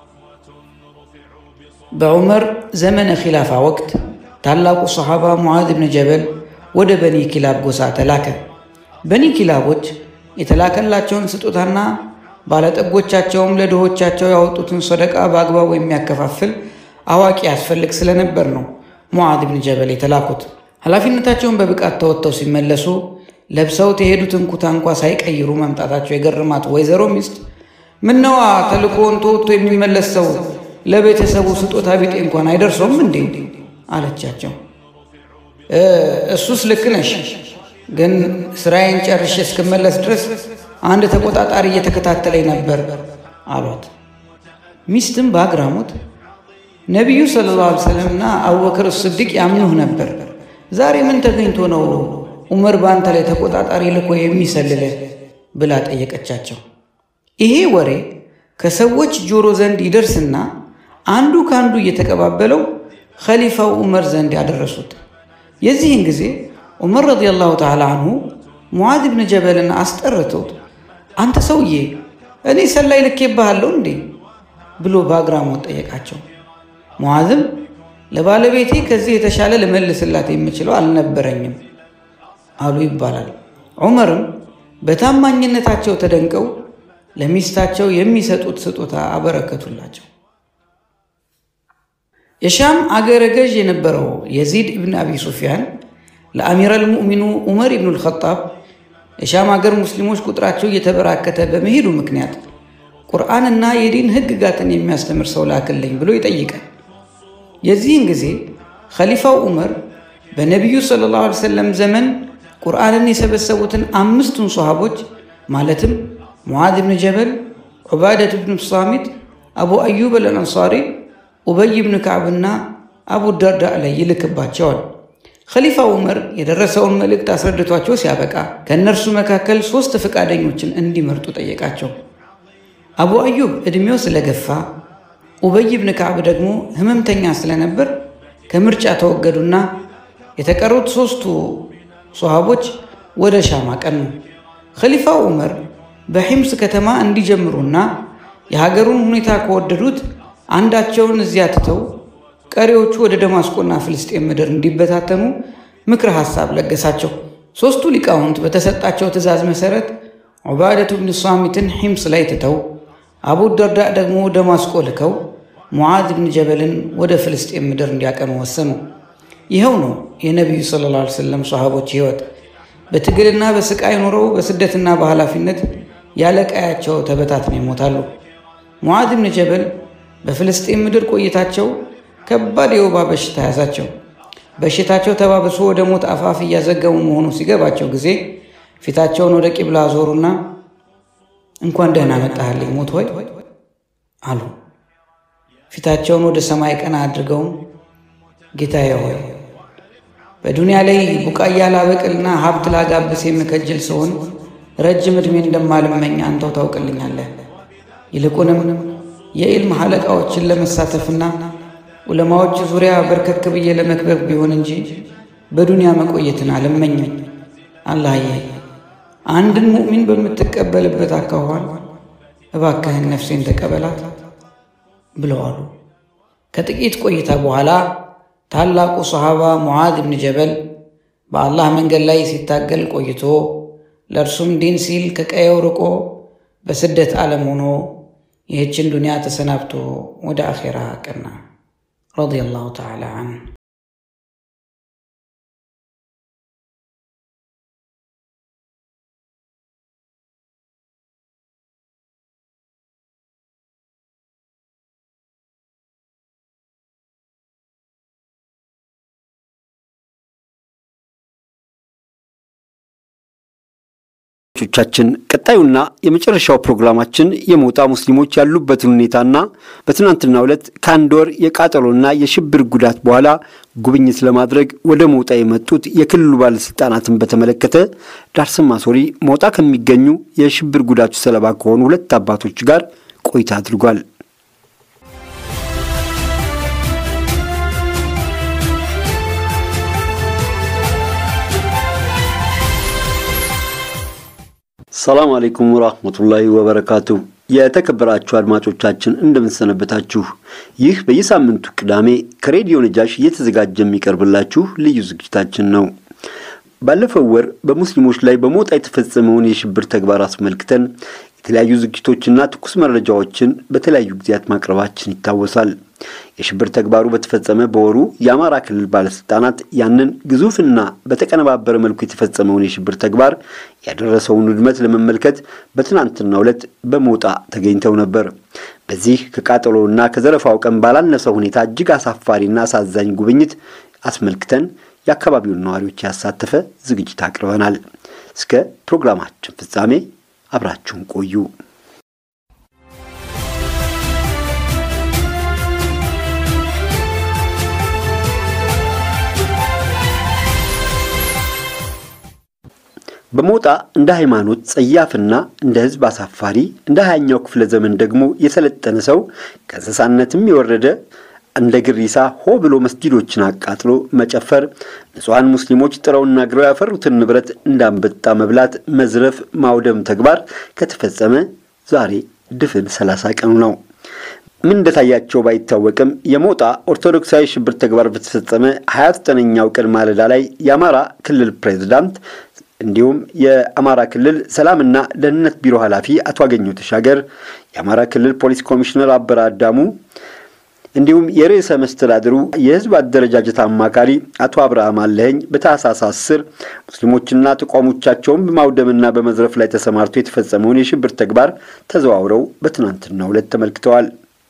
በዑመር ዘመነ ኺላፋ ወቅት ታላቁ ሰሓባ ሙዓዝ ብን ጀበል ወደ በኒ ኪላብ ጎሳ ተላከ። በኒ ኪላቦች የተላከላቸውን ስጦታና ባለጠጎቻቸውም ለድሆቻቸው ያወጡትን ሰደቃ በአግባቡ የሚያከፋፍል አዋቂ ያስፈልግ ስለነበር ነው ሙዓዝ ብን ጀበል የተላኩት። ኃላፊነታቸውን በብቃት ተወጥተው ሲመለሱ ለብሰውት የሄዱትን ኩታ እንኳ ሳይቀይሩ መምጣታቸው የገርማት ወይዘሮ ሚስት ምነዋ ተልኮውን ተወጥቶ የሚመለስ ሰው ለቤተሰቡ ስጦታ ቢጤ እንኳን አይደርሰውም እንዴ? አለቻቸው። እሱስ ልክ ነሽ፣ ግን ስራዬን ጨርሼ እስክመለስ ድረስ አንድ ተቆጣጣሪ እየተከታተለኝ ነበር አሏት። ሚስትም በአግራሞት ነቢዩ ሰለላሁ ዐለይሂ ወሰለምና አቡበክር ስዲቅ ያምኑህ ነበር። ዛሬ ምን ተገኝቶ ነው ዑመር በአንተ ላይ ተቆጣጣሪ ልኮ የሚሰልልህ ብላ ጠየቀቻቸው። ይሄ ወሬ ከሰዎች ጆሮ ዘንድ ይደርስና አንዱ ከአንዱ እየተቀባበለው ኸሊፋው ዑመር ዘንድ ያደረሱት። የዚህን ጊዜ ዑመር ረዲየላሁ ተዓላ አንሁ ሙዓዝ ብን ጀበልን አስጠርተውት አንተ ሰውዬ እኔ ሰላይ ልኬብሃለሁ እንዴ ብሎ በአግራሞት ጠየቃቸው። ሙዓዝም ለባለቤቴ ከዚህ የተሻለ ልመልስላት የምችለው አልነበረኝም አሉ ይባላል። ዑመርም በታማኝነታቸው ተደንቀው ለሚስታቸው የሚሰጡት ስጦታ አበረከቱላቸው። የሻም አገረ ገዥ የነበረው የዚድ ኢብን አቢ ሱፊያን ለአሚራል ሙእሚኑ ዑመር ኢብኑ ልኸጣብ የሻም አገር ሙስሊሞች ቁጥራቸው እየተበራከተ በመሄዱ ምክንያት ቁርአንና የዲን ሕግጋትን የሚያስተምር ሰው ላክልኝ ብሎ ይጠይቃል። የዚህን ጊዜ ኸሊፋው ዑመር በነቢዩ ሰለላሁ ዐለይሂ ወሰለም ዘመን ቁርአንን የሰበሰቡትን አምስቱን ሰሃቦች ማለትም ሙዓዝ ብን ጀበል፣ ዑባደት ብን ሳሚት፣ አቡ አዩብ አልአንሳሪ፣ ኡበይ ብን ከዕብና አቡ ደርዳ ላይ ይልክባቸዋል። ኸሊፋ ዑመር የደረሰውን መልእክት አስረድቷቸው ሲያበቃ ከእነርሱ መካከል ሦስት ፈቃደኞችን እንዲመርጡ ጠየቃቸው። አቡ አዩብ ዕድሜው ስለገፋ፣ ኡበይ ብን ከዕብ ደግሞ ህመምተኛ ስለነበር ከምርጫ ተወገዱና የተቀሩት ሦስቱ ሶሃቦች ወደ ሻም አቀኑ። ኸሊፋው ዑመር በሒምስ ከተማ እንዲጀምሩና የሀገሩን ሁኔታ ከወደዱት አንዳቸውን እዚያ ትተው ቀሪዎቹ ወደ ደማስቆና ፍልስጤም ምድር እንዲበታተኑ ምክረ ሐሳብ ለገሳቸው። ሦስቱ ሊቃውንት በተሰጣቸው ትእዛዝ መሠረት ዑባደቱ ብን ሷሚትን ሒምስ ላይ ትተው አቡ ደርዳእ ደግሞ ደማስቆ ልከው ሙዓዝ ብን ጀበልን ወደ ፍልስጤም ምድር እንዲያቀኑ ወሰኑ። ይኸው ነው የነቢዩ ሰለላሁ ዐለይሂ ወሰለም ሰሃቦች ሕይወት። በትግልና በስቃይ ኖረው በስደትና በኃላፊነት ያለ ቀያቸው ተበታትነው ይሞታሉ። ሙዓዝ ብን ጀበል በፍልስጤም ምድር ቆይታቸው ከባድ የወባ በሽታ ያዛቸው። በሽታቸው ተባብሶ ወደ ሞት አፋፍ እያዘገሙ መሆኑ ሲገባቸው ጊዜ ፊታቸውን ወደ ቂብላ አዞሩና እንኳን ደህና መጣህልኝ ሞት ሆይ አሉ። ፊታቸውን ወደ ሰማይ ቀና አድርገውም ጌታዬ ሆይ በዱንያ ላይ ቡቃያ ላበቅልና ሀብት ላጋብስ የምከጅል ስሆን ረጅም ዕድሜ እንደማልመኝ አንተው ታውቅልኛለህ። ይልቁንም የኢልም ሐለቃዎችን ለመሳተፍና ዑለማዎች ዙሪያ በርከክ ብዬ ለመክበብ ቢሆን እንጂ በዱንያ መቆየትን አልመኝም። አላህዬ አንድን ሙእሚን በምትቀበልበት አካኋን እባክህን ነፍሴን ተቀበላት ብለዋሉ። ከጥቂት ቆይታ በኋላ ታላቁ ሰሃባ ሙዓዝ ብን ጀበል በአላህ መንገድ ላይ ሲታገል ቆይቶ ለእርሱም ዲን ሲል ከቀየው ርቆ በስደት ዓለም ሆኖ ይህችን ዱንያ ተሰናብቶ ወደ አኼራ ቀና። ረዲየላሁ ተዓላ አንሁ።
ቻችን ቀጣዩና የመጨረሻው ፕሮግራማችን የሞጣ ሙስሊሞች ያሉበትን ሁኔታና በትናንትናው ዕለት ከአንድ ወር የቃጠሎና የሽብር ጉዳት በኋላ ጉብኝት ለማድረግ ወደ ሞጣ የመጡት የክልሉ ባለስልጣናትን በተመለከተ ዳርሰማ ሶሪ ሞጣ ከሚገኙ የሽብር ጉዳቱ ሰለባ ከሆኑ ሁለት አባቶች ጋር ቆይታ አድርጓል። ሰላም አለይኩም ወራህመቱላሂ ወበረካቱ። የተከበራችሁ አድማጮቻችን እንደምንሰነበታችሁ። ይህ በየሳምንቱ ቅዳሜ ከሬዲዮ ነጃሽ እየተዘጋጀ የሚቀርብላችሁ ልዩ ዝግጅታችን ነው። ባለፈው ወር በሙስሊሞች ላይ በሞጣ የተፈጸመውን የሽብር ተግባር አስመልክተን የተለያዩ ዝግጅቶችና ትኩስ መረጃዎችን በተለያዩ ጊዜያት ማቅረባችን ይታወሳል። የሽብር ተግባሩ በተፈጸመ በወሩ የአማራ ክልል ባለስልጣናት ያንን ግዙፍና በተቀነባበረ መልኩ የተፈጸመውን የሽብር ተግባር ያደረሰውን ውድመት ለመመልከት በትናንትናው ዕለት በሞጣ ተገኝተው ነበር። በዚህ ከቃጠሎና ከዘረፋው ቀን ባላነሰ ሁኔታ እጅግ አሳፋሪና አሳዛኝ ጉብኝት አስመልክተን የአካባቢውን ነዋሪዎች ያሳተፈ ዝግጅት አቅርበናል። እስከ ፕሮግራማችን ፍጻሜ አብራችሁን ቆዩ። በሞጣ እንደ ሃይማኖት ጸያፍና እንደ ሕዝብ አሳፋሪ እንደ ሀያኛው ክፍለ ዘመን ደግሞ የሰለጠነ ሰው ከእንስሳነትም የወረደ እንደ ግሪሳ ሆ ብሎ መስጊዶችን አቃጥሎ መጨፈር፣ ንጹሐን ሙስሊሞች ጥረውና ግረው ያፈሩትን ንብረት እንዳንበጣ መብላት፣ መዝረፍ፣ ማውደም ተግባር ከተፈጸመ ዛሬ ድፍን ሰላሳ ቀኑ ነው። ምን እንደታያቸው ባይታወቅም የሞጣ ኦርቶዶክሳዊ ሽብር ተግባር በተፈጸመ ሀያ ዘጠነኛው ቀን ማለዳ ላይ የአማራ ክልል ፕሬዝዳንት እንዲሁም የአማራ ክልል ሰላምና ደህንነት ቢሮ ኃላፊ አቶ አገኘሁ ተሻገር፣ የአማራ ክልል ፖሊስ ኮሚሽነር አበራ አዳሙ እንዲሁም የርዕሰ መስተዳድሩ የህዝብ አደረጃጀት አማካሪ አቶ አብርሃም አለኸኝ በታህሳስ አስር ሙስሊሞችና ተቋሞቻቸውን በማውደምና በመዝረፍ ላይ ተሰማርቶ የተፈጸመውን የሽብር ተግባር ተዘዋውረው በትናንትናው ዕለት ተመልክተዋል።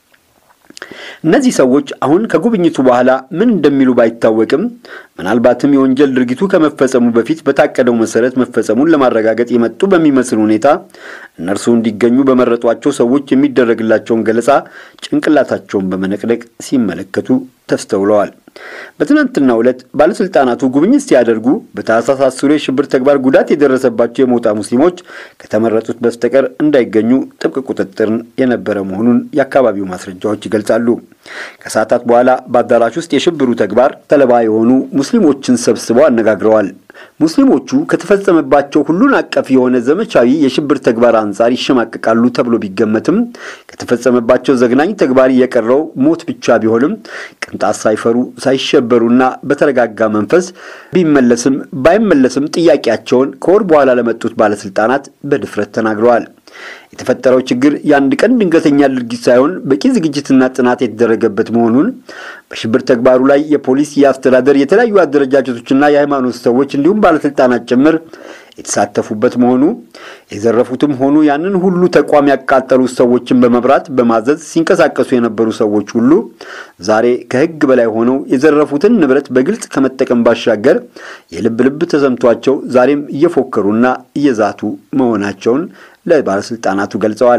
እነዚህ ሰዎች አሁን ከጉብኝቱ በኋላ ምን እንደሚሉ ባይታወቅም ምናልባትም የወንጀል ድርጊቱ ከመፈጸሙ በፊት በታቀደው መሰረት መፈጸሙን ለማረጋገጥ የመጡ በሚመስል ሁኔታ እነርሱ እንዲገኙ በመረጧቸው ሰዎች የሚደረግላቸውን ገለጻ ጭንቅላታቸውን በመነቅነቅ ሲመለከቱ ተስተውለዋል። በትናንትናው ዕለት ባለስልጣናቱ ጉብኝት ሲያደርጉ በታህሳስ አስሩ የሽብር ተግባር ጉዳት የደረሰባቸው የሞጣ ሙስሊሞች ከተመረጡት በስተቀር እንዳይገኙ ጥብቅ ቁጥጥርን የነበረ መሆኑን የአካባቢው ማስረጃዎች ይገልጻሉ። ከሰዓታት በኋላ በአዳራሽ ውስጥ የሽብሩ ተግባር ሰለባ የሆኑ ሙስሊሞችን ሰብስበው አነጋግረዋል። ሙስሊሞቹ ከተፈጸመባቸው ሁሉን አቀፍ የሆነ ዘመቻዊ የሽብር ተግባር አንጻር ይሸማቀቃሉ ተብሎ ቢገመትም ከተፈጸመባቸው ዘግናኝ ተግባር የቀረው ሞት ብቻ ቢሆንም ቅንጣት ሳይፈሩ ሳይሸበሩና በተረጋጋ መንፈስ ቢመለስም ባይመለስም ጥያቄያቸውን ከወር በኋላ ለመጡት ባለስልጣናት በድፍረት ተናግረዋል። የተፈጠረው ችግር የአንድ ቀን ድንገተኛ ድርጊት ሳይሆን በቂ ዝግጅትና ጥናት የተደረገበት መሆኑን በሽብር ተግባሩ ላይ የፖሊስ፣ የአስተዳደር፣ የተለያዩ አደረጃጀቶችና የሃይማኖት ሰዎች እንዲሁም ባለስልጣናት ጭምር የተሳተፉበት መሆኑ የዘረፉትም ሆኑ ያንን ሁሉ ተቋም ያቃጠሉ ሰዎችን በመብራት በማዘዝ ሲንቀሳቀሱ የነበሩ ሰዎች ሁሉ ዛሬ ከሕግ በላይ ሆነው የዘረፉትን ንብረት በግልጽ ከመጠቀም ባሻገር የልብ ልብ ተሰምቷቸው ዛሬም እየፎከሩና እየዛቱ መሆናቸውን ለባለስልጣናቱ ገልጸዋል።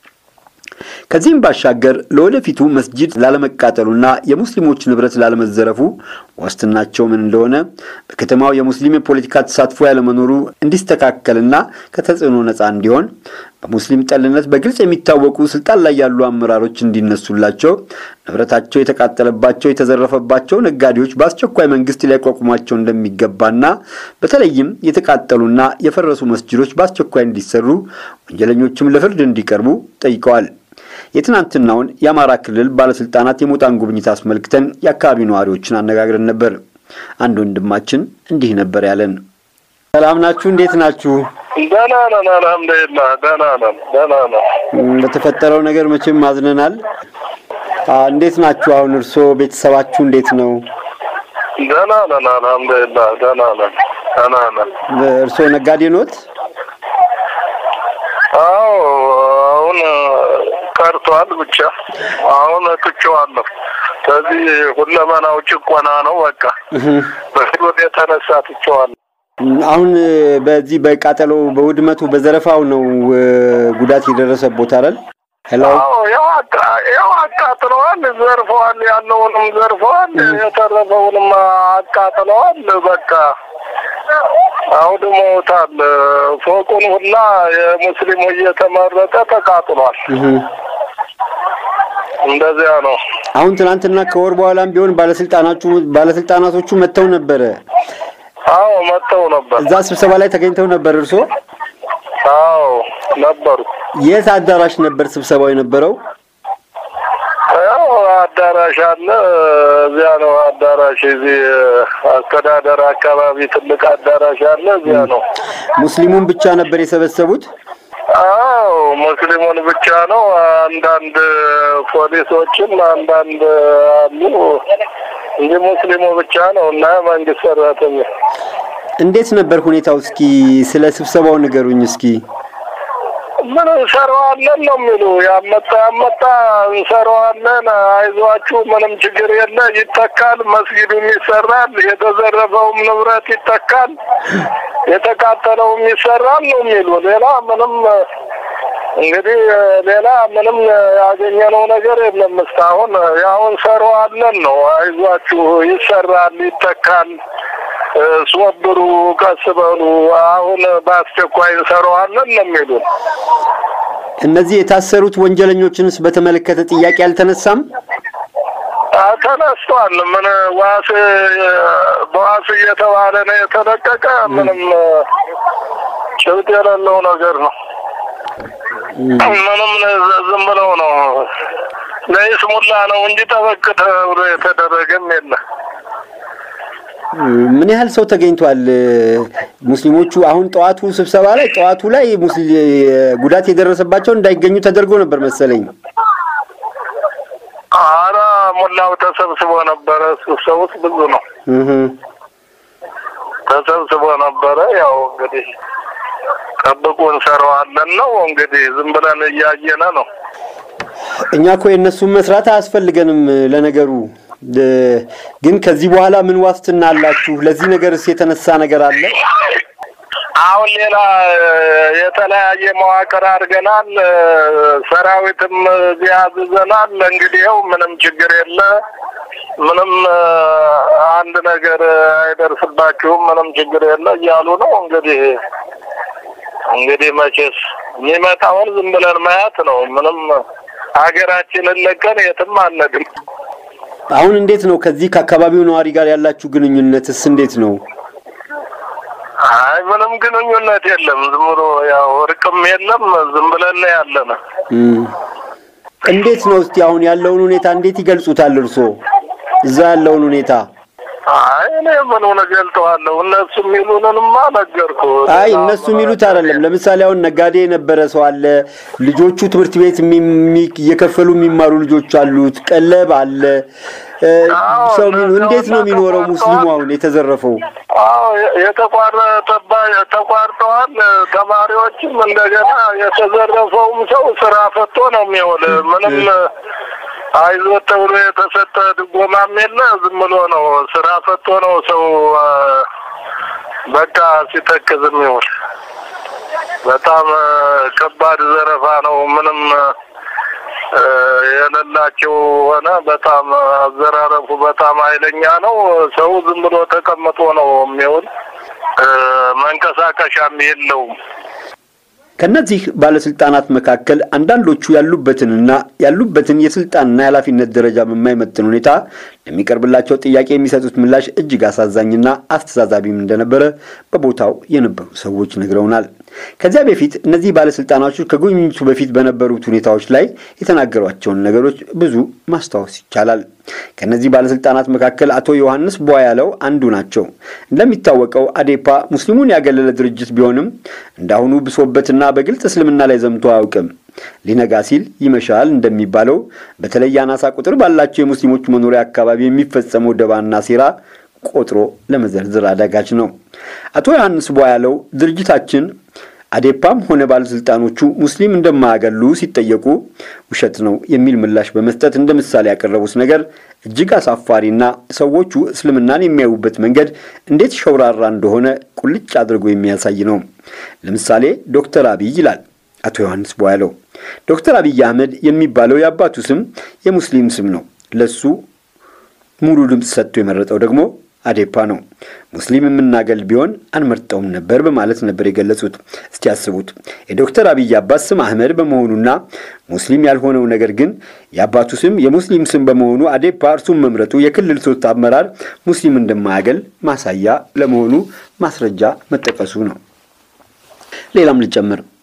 ከዚህም ባሻገር ለወደፊቱ መስጂድ ላለመቃጠሉና የሙስሊሞች ንብረት ላለመዘረፉ ዋስትናቸው ምን እንደሆነ በከተማው የሙስሊም የፖለቲካ ተሳትፎ ያለመኖሩ እንዲስተካከልና ከተጽዕኖ ነፃ እንዲሆን በሙስሊም ጠልነት በግልጽ የሚታወቁ ስልጣን ላይ ያሉ አመራሮች እንዲነሱላቸው፣ ንብረታቸው የተቃጠለባቸው የተዘረፈባቸው ነጋዴዎች በአስቸኳይ መንግስት ሊያቋቁሟቸው እንደሚገባና በተለይም የተቃጠሉና የፈረሱ መስጂዶች በአስቸኳይ እንዲሰሩ፣ ወንጀለኞችም ለፍርድ እንዲቀርቡ ጠይቀዋል። የትናንትናውን የአማራ ክልል ባለስልጣናት የሞጣን ጉብኝት አስመልክተን የአካባቢ ነዋሪዎችን አነጋግረን ነበር። አንድ ወንድማችን እንዲህ ነበር ያለን። ሰላም ናችሁ? እንዴት ናችሁ?
ደህና ነን፣ አልሐምዱሊላህ ደህና ነን፣ ደህና ነን።
በተፈጠረው ነገር መቼም አዝነናል። እንዴት ናችሁ? አሁን እርስዎ ቤተሰባችሁ እንዴት ነው?
ደህና ነን፣ አልሐምዱሊላህ ደህና ነን፣ ደህና ነን።
እርስዎ ነጋዴ ኖት?
አዎ አሁን ቀርቷል። ብቻ አሁን ትቼዋለሁ። ከዚህ ሁለመናው ጭቆና ነው። በቃ በህይወት የተነሳ ትቼዋለሁ።
አሁን በዚህ በቃጠሎ በውድመቱ በዘረፋው ነው ጉዳት የደረሰቦት አይደል? ሄሎ
አዎ ያው አቃ- ያው አቃጥለዋል፣ ዘርፈዋል፣ ያለውንም ዘርፈዋል፣ የተረፈውንም አቃጥለዋል። በቃ አውድመውታል። ፎቁን ሁላ የሙስሊሙ እየተመረጠ ተቃጥሏል። እንደዚያ ነው።
አሁን ትናንትና ከወር በኋላም ቢሆን ባለስልጣናቹ ባለስልጣናቶቹ መጥተው ነበረ።
አዎ መጥተው ነበር።
እዛ ስብሰባ ላይ ተገኝተው ነበር እርስዎ?
አዎ ነበሩ።
የት አዳራሽ ነበር ስብሰባው የነበረው?
ያው አዳራሽ አለ። እዚያ ነው አዳራሽ። እዚህ አስተዳደር አካባቢ ትልቅ አዳራሽ አለ። እዚያ ነው።
ሙስሊሙን ብቻ ነበር የሰበሰቡት?
አዎ ሙስሊሙን ብቻ ነው። አንዳንድ ፖሊሶችም አንዳንድ አሉ እንጂ ሙስሊሙ ብቻ ነው እና መንግስት ሰራተኛ
እንዴት ነበር ሁኔታው? እስኪ ስለ ስብሰባው ንገሩኝ እስኪ።
ምን እንሰራዋለን ነው የሚሉ ያመጣ ያመጣ እንሰራዋለን፣ አይዟችሁ፣ ምንም ችግር የለ፣ ይተካል፣ መስጊዱም ይሰራል፣ የተዘረፈውም ንብረት ይተካል፣ የተቃጠለውም ይሰራል ነው የሚሉ ሌላ ምንም እንግዲህ ሌላ ምንም ያገኘነው ነገር የለም እስካሁን። ያው እንሰራዋለን ነው፣ አይዟችሁ፣ ይሰራል፣ ይተካል ሶብሩ ቀስ በሉ፣ አሁን በአስቸኳይ እንሰራዋለን ነው የሚሉን።
እነዚህ የታሰሩት ወንጀለኞችንስ በተመለከተ ጥያቄ አልተነሳም?
ተነስቷል። ምን ዋስ በዋስ እየተባለ ነው የተለቀቀ። ምንም ጭብጥ የሌለው ነገር ነው። ምንም ዝም ብለው ነው ለይስሙላ ነው እንጂ ጠበቅ ተብሎ የተደረገም የለ።
ምን ያህል ሰው ተገኝቷል? ሙስሊሞቹ አሁን ጠዋቱ ስብሰባ ላይ ጠዋቱ ላይ ጉዳት የደረሰባቸው እንዳይገኙ ተደርጎ ነበር መሰለኝ።
አረ ሙላው ተሰብስቦ ነበረ። ስብሰቡት ብዙ ነው ተሰብስቦ ነበረ። ያው እንግዲህ ጠብቁ እንሰራዋለን ነው እንግዲህ ዝም ብለን እያየነ ነው።
እኛ እኮ የእነሱን መስራት አያስፈልገንም ለነገሩ ግን ከዚህ በኋላ ምን ዋስትና አላችሁ? ለዚህ ነገርስ የተነሳ ነገር አለ?
አሁን ሌላ የተለያየ መዋቅር አድርገናል። ሰራዊትም እዚህ አዝዘናል። እንግዲህ ይኸው ምንም ችግር የለ፣ ምንም አንድ ነገር አይደርስባችሁም፣ ምንም ችግር የለ እያሉ ነው። እንግዲህ እንግዲህ መቼስ የሚመጣውን ዝም ብለን ማየት ነው። ምንም ሀገራችንን ለቀን የትም አንሄድም።
አሁን እንዴት ነው ከዚህ ከአካባቢው ነዋሪ ጋር ያላችሁ ግንኙነትስ እንዴት ነው?
አይ ምንም ግንኙነት የለም። ዝም ብሎ ያው እርቅም የለም። ዝም ብለን ያለነ።
እንዴት ነው እስቲ አሁን ያለውን ሁኔታ እንዴት ይገልጹታል እርስዎ እዛ ያለውን ሁኔታ?
አይ እኔ ምኑን እገልጠዋለሁ? እነሱ የሚሉንንማ ነገርኩ።
አይ እነሱ የሚሉት አይደለም። ለምሳሌ አሁን ነጋዴ የነበረ ሰው አለ፣ ልጆቹ ትምህርት ቤት እየከፈሉ የሚማሩ ልጆች አሉት፣ ቀለብ አለ። ሰው እንዴት ነው የሚኖረው ሙስሊሙ አሁን የተዘረፈው?
አዎ የተቋረጠባ ተቋርጠዋል። ተማሪዎችም እንደገና የተዘረፈውም ሰው ስራ ፈቶ ነው የሚውል ምንም አይዞት ተብሎ የተሰጠ ድጎማም የለ። ዝም ብሎ ነው ስራ ፈቶ ነው ሰው በቃ ሲተክዝም ይውል። በጣም ከባድ ዘረፋ ነው። ምንም የሌላቸው ሆነ። በጣም አዘራረፉ በጣም ኃይለኛ ነው። ሰው ዝም ብሎ ተቀምጦ ነው የሚውል። መንቀሳቀሻም የለውም።
ከነዚህ ባለስልጣናት መካከል አንዳንዶቹ ያሉበትንና ያሉበትን የስልጣንና የኃላፊነት ደረጃ በማይመጥን ሁኔታ ለሚቀርብላቸው ጥያቄ የሚሰጡት ምላሽ እጅግ አሳዛኝና አስተዛዛቢም እንደነበረ በቦታው የነበሩ ሰዎች ነግረውናል። ከዚያ በፊት እነዚህ ባለስልጣናቱ ከጉብኝቱ በፊት በነበሩት ሁኔታዎች ላይ የተናገሯቸውን ነገሮች ብዙ ማስታወስ ይቻላል። ከእነዚህ ባለስልጣናት መካከል አቶ ዮሐንስ ቧያለው አንዱ ናቸው። እንደሚታወቀው አዴፓ ሙስሊሙን ያገለለ ድርጅት ቢሆንም እንዳሁኑ ብሶበትና በግልጽ እስልምና ላይ ዘምቶ አያውቅም። ሊነጋ ሲል ይመሻል እንደሚባለው በተለይ አናሳ ቁጥር ባላቸው የሙስሊሞች መኖሪያ አካባቢ የሚፈጸመው ደባና ሴራ ቆጥሮ ለመዘርዘር አዳጋች ነው። አቶ ዮሐንስ ቧያለው ድርጅታችን አዴፓም ሆነ ባለስልጣኖቹ ሙስሊም እንደማያገሉ ሲጠየቁ ውሸት ነው የሚል ምላሽ በመስጠት እንደ ምሳሌ ያቀረቡት ነገር እጅግ አሳፋሪና ሰዎቹ እስልምናን የሚያዩበት መንገድ እንዴት ሸውራራ እንደሆነ ቁልጭ አድርጎ የሚያሳይ ነው። ለምሳሌ ዶክተር አብይ ይላል አቶ ዮሐንስ ቧያለው። ዶክተር አብይ አህመድ የሚባለው የአባቱ ስም የሙስሊም ስም ነው። ለሱ ሙሉ ድምፅ ሰጥቶ የመረጠው ደግሞ አዴፓ ነው። ሙስሊም የምናገል ቢሆን አንመርጠውም ነበር በማለት ነበር የገለጹት። እስቲ ያስቡት የዶክተር አብይ አባት ስም አህመድ በመሆኑና ሙስሊም ያልሆነው ነገር ግን የአባቱ ስም የሙስሊም ስም በመሆኑ አዴፓ እርሱን መምረጡ የክልል ሶስት አመራር ሙስሊም እንደማያገል ማሳያ ለመሆኑ ማስረጃ መጠቀሱ ነው። ሌላም ልጨምር።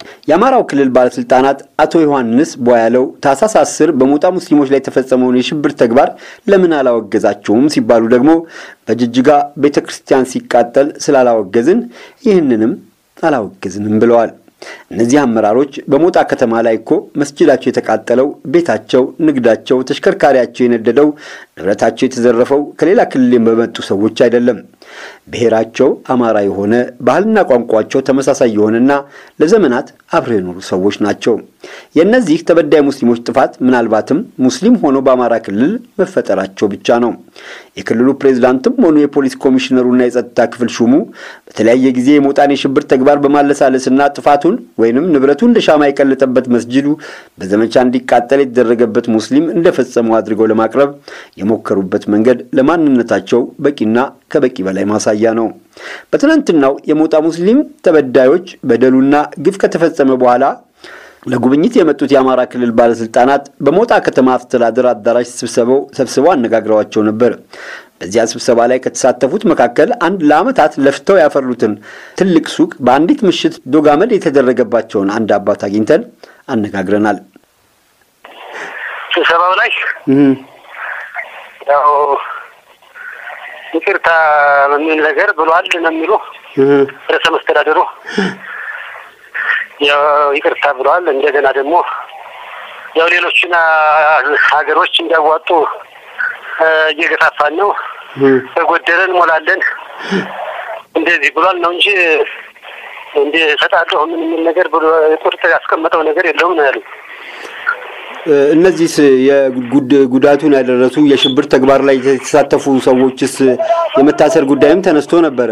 የአማራው ክልል ባለስልጣናት አቶ ዮሐንስ ቧያለው ታህሳስ አስር በሞጣ ሙስሊሞች ላይ የተፈጸመውን የሽብር ተግባር ለምን አላወገዛቸውም ሲባሉ ደግሞ በጅጅጋ ቤተ ክርስቲያን ሲቃጠል ስላላወገዝን ይህንንም አላወገዝንም ብለዋል። እነዚህ አመራሮች በሞጣ ከተማ ላይ እኮ መስጅዳቸው የተቃጠለው፣ ቤታቸው፣ ንግዳቸው፣ ተሽከርካሪያቸው የነደደው፣ ንብረታቸው የተዘረፈው ከሌላ ክልል በመጡ ሰዎች አይደለም። ብሔራቸው አማራ የሆነ ባህልና ቋንቋቸው ተመሳሳይ የሆነና ለዘመናት አብረው የኖሩ ሰዎች ናቸው። የእነዚህ ተበዳይ ሙስሊሞች ጥፋት ምናልባትም ሙስሊም ሆኖ በአማራ ክልል መፈጠራቸው ብቻ ነው። የክልሉ ፕሬዝዳንትም ሆኑ የፖሊስ ኮሚሽነሩና የጸጥታ ክፍል ሹሙ በተለያየ ጊዜ የሞጣን የሽብር ተግባር በማለሳለስና ጥፋቱን ወይንም ንብረቱ እንደ ሻማ የቀለጠበት መስጅዱ በዘመቻ እንዲቃጠል የተደረገበት ሙስሊም እንደፈጸመው አድርገው ለማቅረብ የሞከሩበት መንገድ ለማንነታቸው በቂና ከበቂ በላይ ማሳያ ነው። በትናንትናው የሞጣ ሙስሊም ተበዳዮች በደሉና ግፍ ከተፈጸመ በኋላ ለጉብኝት የመጡት የአማራ ክልል ባለስልጣናት በሞጣ ከተማ አስተዳደር አዳራሽ ስብሰባው ሰብስበው አነጋግረዋቸው ነበር። በዚያ ስብሰባ ላይ ከተሳተፉት መካከል አንድ ለዓመታት ለፍተው ያፈሩትን ትልቅ ሱቅ በአንዲት ምሽት ዶጋመድ የተደረገባቸውን አንድ አባት አግኝተን አነጋግረናል።
ስብሰባው ላይ ያው ይቅርታ በሚል ነገር ብሏል ነው የሚሉ ርዕሰ መስተዳደሩ ያው ይቅርታ ብለዋል። እንደገና ደግሞ ያው ሌሎችን ሀገሮች እንዲያዋጡ እየገፋፋን ነው፣ በጎደለ እንሞላለን እንደዚህ ብሏል ነው እንጂ እንደ እሰጣለሁ ምን የሚል ነገር ብሎ ቁርጥ ያስቀመጠው ነገር የለውም ነው ያሉ።
እነዚህስ የጉዳቱን ያደረሱ የሽብር ተግባር ላይ የተሳተፉ ሰዎችስ የመታሰር ጉዳይም ተነስቶ ነበረ።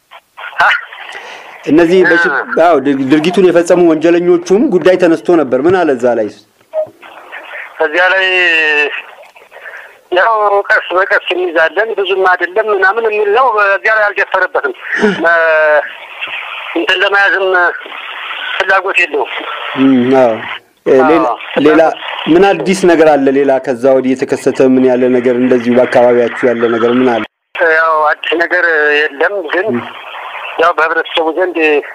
እነዚህ አዎ ድርጊቱን የፈጸሙ ወንጀለኞቹም ጉዳይ ተነስቶ ነበር። ምን አለ እዛ ላይ?
ከዚያ ላይ ያው ቀስ በቀስ እንይዛለን ብዙም አይደለም ምናምን የሚል ነው። በዚያ ላይ አልደፈረበትም። እንትን ለመያዝም ፍላጎት የለውም።
አዎ ሌላ ምን አዲስ ነገር አለ? ሌላ ከዛ ወዲህ የተከሰተ ምን ያለ ነገር እንደዚሁ በአካባቢያችሁ ያለ ነገር ምን አለ?
ያው አዲስ ነገር የለም ግን ያው በህብረተሰቡ ዘንድ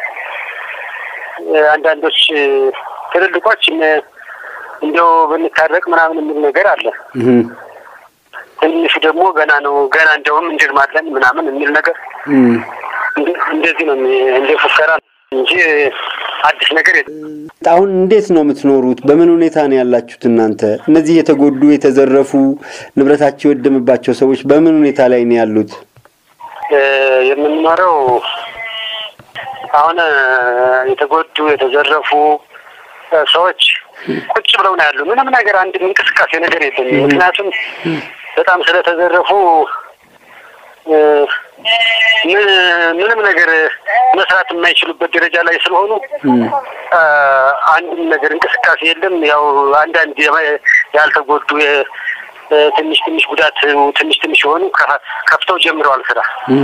አንዳንዶች ትልልቆች እንዲያው ብንታረቅ ምናምን የሚል ነገር አለ። ትንሹ ደግሞ ገና ነው ገና እንዲያውም እንድግማለን ምናምን የሚል ነገር እንደዚህ ነው እንደ ፉከራ እንጂ አዲስ ነገር የለም።
አሁን እንዴት ነው የምትኖሩት? በምን ሁኔታ ነው ያላችሁት እናንተ? እነዚህ የተጎዱ የተዘረፉ ንብረታቸው የወደመባቸው ሰዎች በምን ሁኔታ ላይ ነው ያሉት?
የምንኖረው አሁን የተጎዱ የተዘረፉ ሰዎች ቁጭ ብለው ነው ያሉ። ምንም ነገር አንድ እንቅስቃሴ ነገር የለም። ምክንያቱም በጣም ስለተዘረፉ ምንም ነገር መስራት የማይችሉበት ደረጃ ላይ ስለሆኑ አንድም ነገር እንቅስቃሴ የለም። ያው አንዳንድ ያልተጎዱ ትንሽ ትንሽ ጉዳት ትንሽ ትንሽ የሆኑ ከፍተው ጀምረዋል ስራ።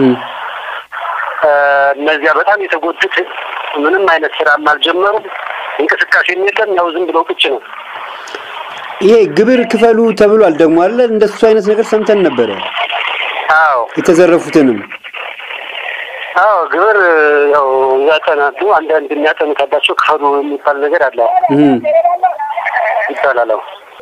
እነዚያ በጣም የተጎዱት ምንም አይነት ስራም አልጀመሩም። እንቅስቃሴም የለም። ያው ዝም ብለው ቁጭ ነው።
ይሄ ግብር ክፈሉ ተብሏል ደግሞ አለ። እንደሱ አይነት ነገር ሰምተን ነበረ።
አዎ
የተዘረፉትንም
አዎ ግብር ያው ያጠናሉ። አንዳንድ የሚያጠኑ ካላቸው ክፈሉ የሚባል ነገር አለ ይባላል።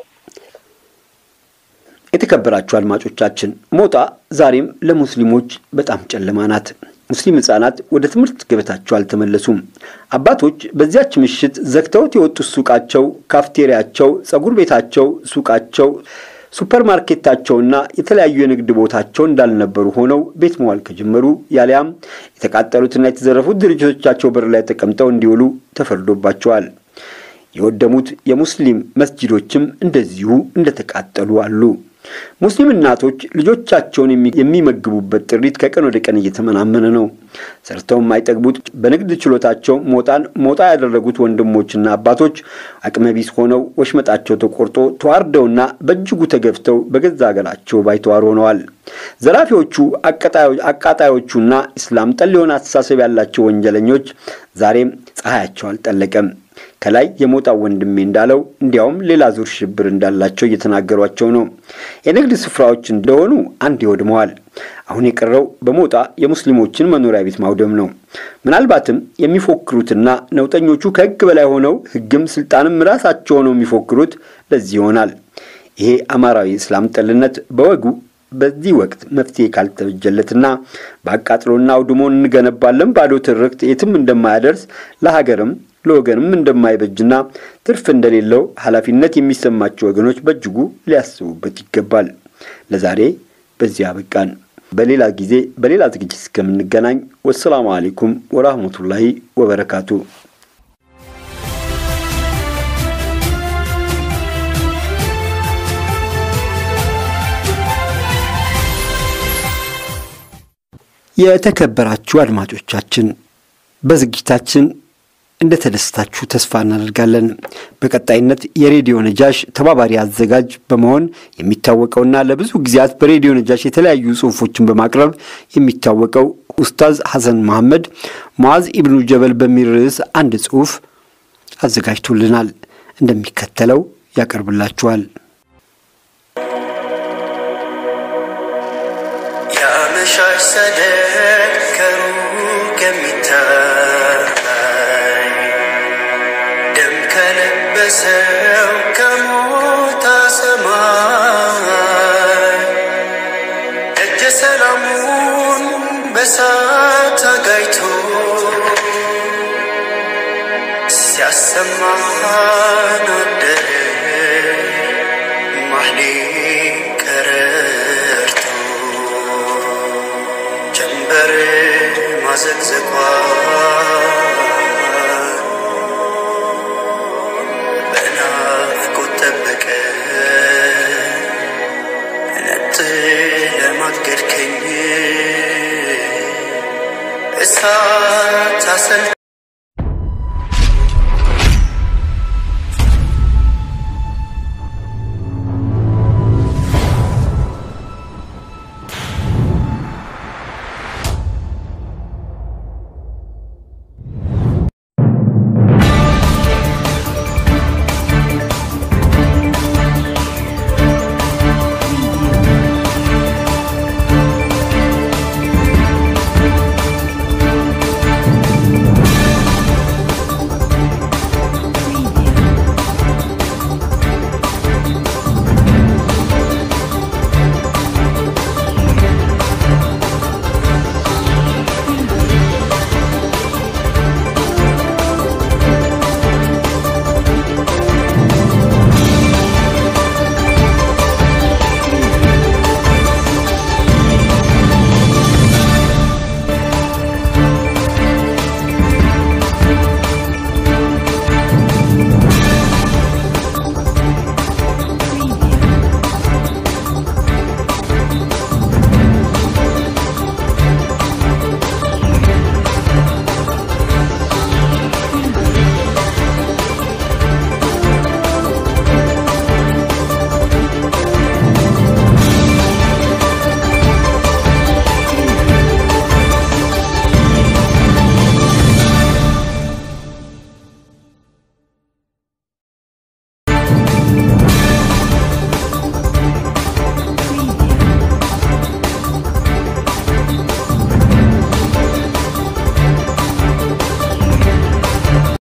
የተከበራችሁ አድማጮቻችን ሞጣ ዛሬም ለሙስሊሞች በጣም ጨለማ ናት። ሙስሊም ህጻናት ወደ ትምህርት ገበታቸው አልተመለሱም። አባቶች በዚያች ምሽት ዘግተውት የወጡት ሱቃቸው፣ ካፍቴሪያቸው፣ ጸጉር ቤታቸው፣ ሱቃቸው፣ ሱፐር ማርኬታቸውና የተለያዩ የንግድ ቦታቸው እንዳልነበሩ ሆነው ቤት መዋል ከጀመሩ ያሊያም የተቃጠሉትና የተዘረፉት ድርጅቶቻቸው በር ላይ ተቀምጠው እንዲውሉ ተፈርዶባቸዋል። የወደሙት የሙስሊም መስጂዶችም እንደዚሁ እንደተቃጠሉ አሉ። ሙስሊም እናቶች ልጆቻቸውን የሚመግቡበት ጥሪት ከቀን ወደ ቀን እየተመናመነ ነው። ሰርተው የማይጠግቡት በንግድ ችሎታቸው ሞጣን ሞጣ ያደረጉት ወንድሞችና አባቶች አቅመቢስ ሆነው ወሽመጣቸው ተቆርጦ ተዋርደውና በእጅጉ ተገፍተው በገዛ ሀገራቸው ባይተዋር ሆነዋል። ዘራፊዎቹ፣ አቃጣዮቹና ኢስላም ጠል የሆነ አስተሳሰብ ያላቸው ወንጀለኞች ዛሬም ፀሐያቸው አልጠለቀም። ከላይ የሞጣ ወንድሜ እንዳለው እንዲያውም ሌላ ዙር ሽብር እንዳላቸው እየተናገሯቸው ነው። የንግድ ስፍራዎች እንደሆኑ አንድ ይወድመዋል። አሁን የቀረው በሞጣ የሙስሊሞችን መኖሪያ ቤት ማውደም ነው። ምናልባትም የሚፎክሩትና ነውጠኞቹ ከሕግ በላይ ሆነው ሕግም ስልጣንም ራሳቸው ሆነው የሚፎክሩት ለዚህ ይሆናል። ይሄ አማራዊ እስላም ጠልነት በወጉ በዚህ ወቅት መፍትሄ ካልተበጀለትና በአቃጥሎና አውድሞ እንገነባለን ባዶ ትርክት የትም እንደማያደርስ ለሀገርም ለወገንም እንደማይበጅና ትርፍ እንደሌለው ኃላፊነት የሚሰማቸው ወገኖች በእጅጉ ሊያስቡበት ይገባል። ለዛሬ በዚህ አበቃን። በሌላ ጊዜ በሌላ ዝግጅት እስከምንገናኝ ወሰላሙ አሌይኩም ወራህመቱላሂ ወበረካቱ። የተከበራችሁ አድማጮቻችን በዝግጅታችን እንደተደሰታችሁ ተስፋ እናደርጋለን። በቀጣይነት የሬዲዮ ነጃሽ ተባባሪ አዘጋጅ በመሆን የሚታወቀውና ለብዙ ጊዜያት በሬዲዮ ነጃሽ የተለያዩ ጽሑፎችን በማቅረብ የሚታወቀው ኡስታዝ ሐሰን መሐመድ ሙዓዝ ኢብኑ ጀበል በሚል ርዕስ አንድ ጽሑፍ አዘጋጅቶልናል። እንደሚከተለው ያቀርብላችኋል።
የአመሻሽ ሰደድ ከሩቅ የሚታይ ደም ከለበሰው ከሞታ ሰማይ ደጀ ሰላሙን በሳት አጋይቶ ሲያሰማን አደረ ማህሌ ቀረርቶ ጀንበር ማዘግዘቋ በናፍቆት ጠበቀ ነጥ ለማገድከኝ እሳት አሰል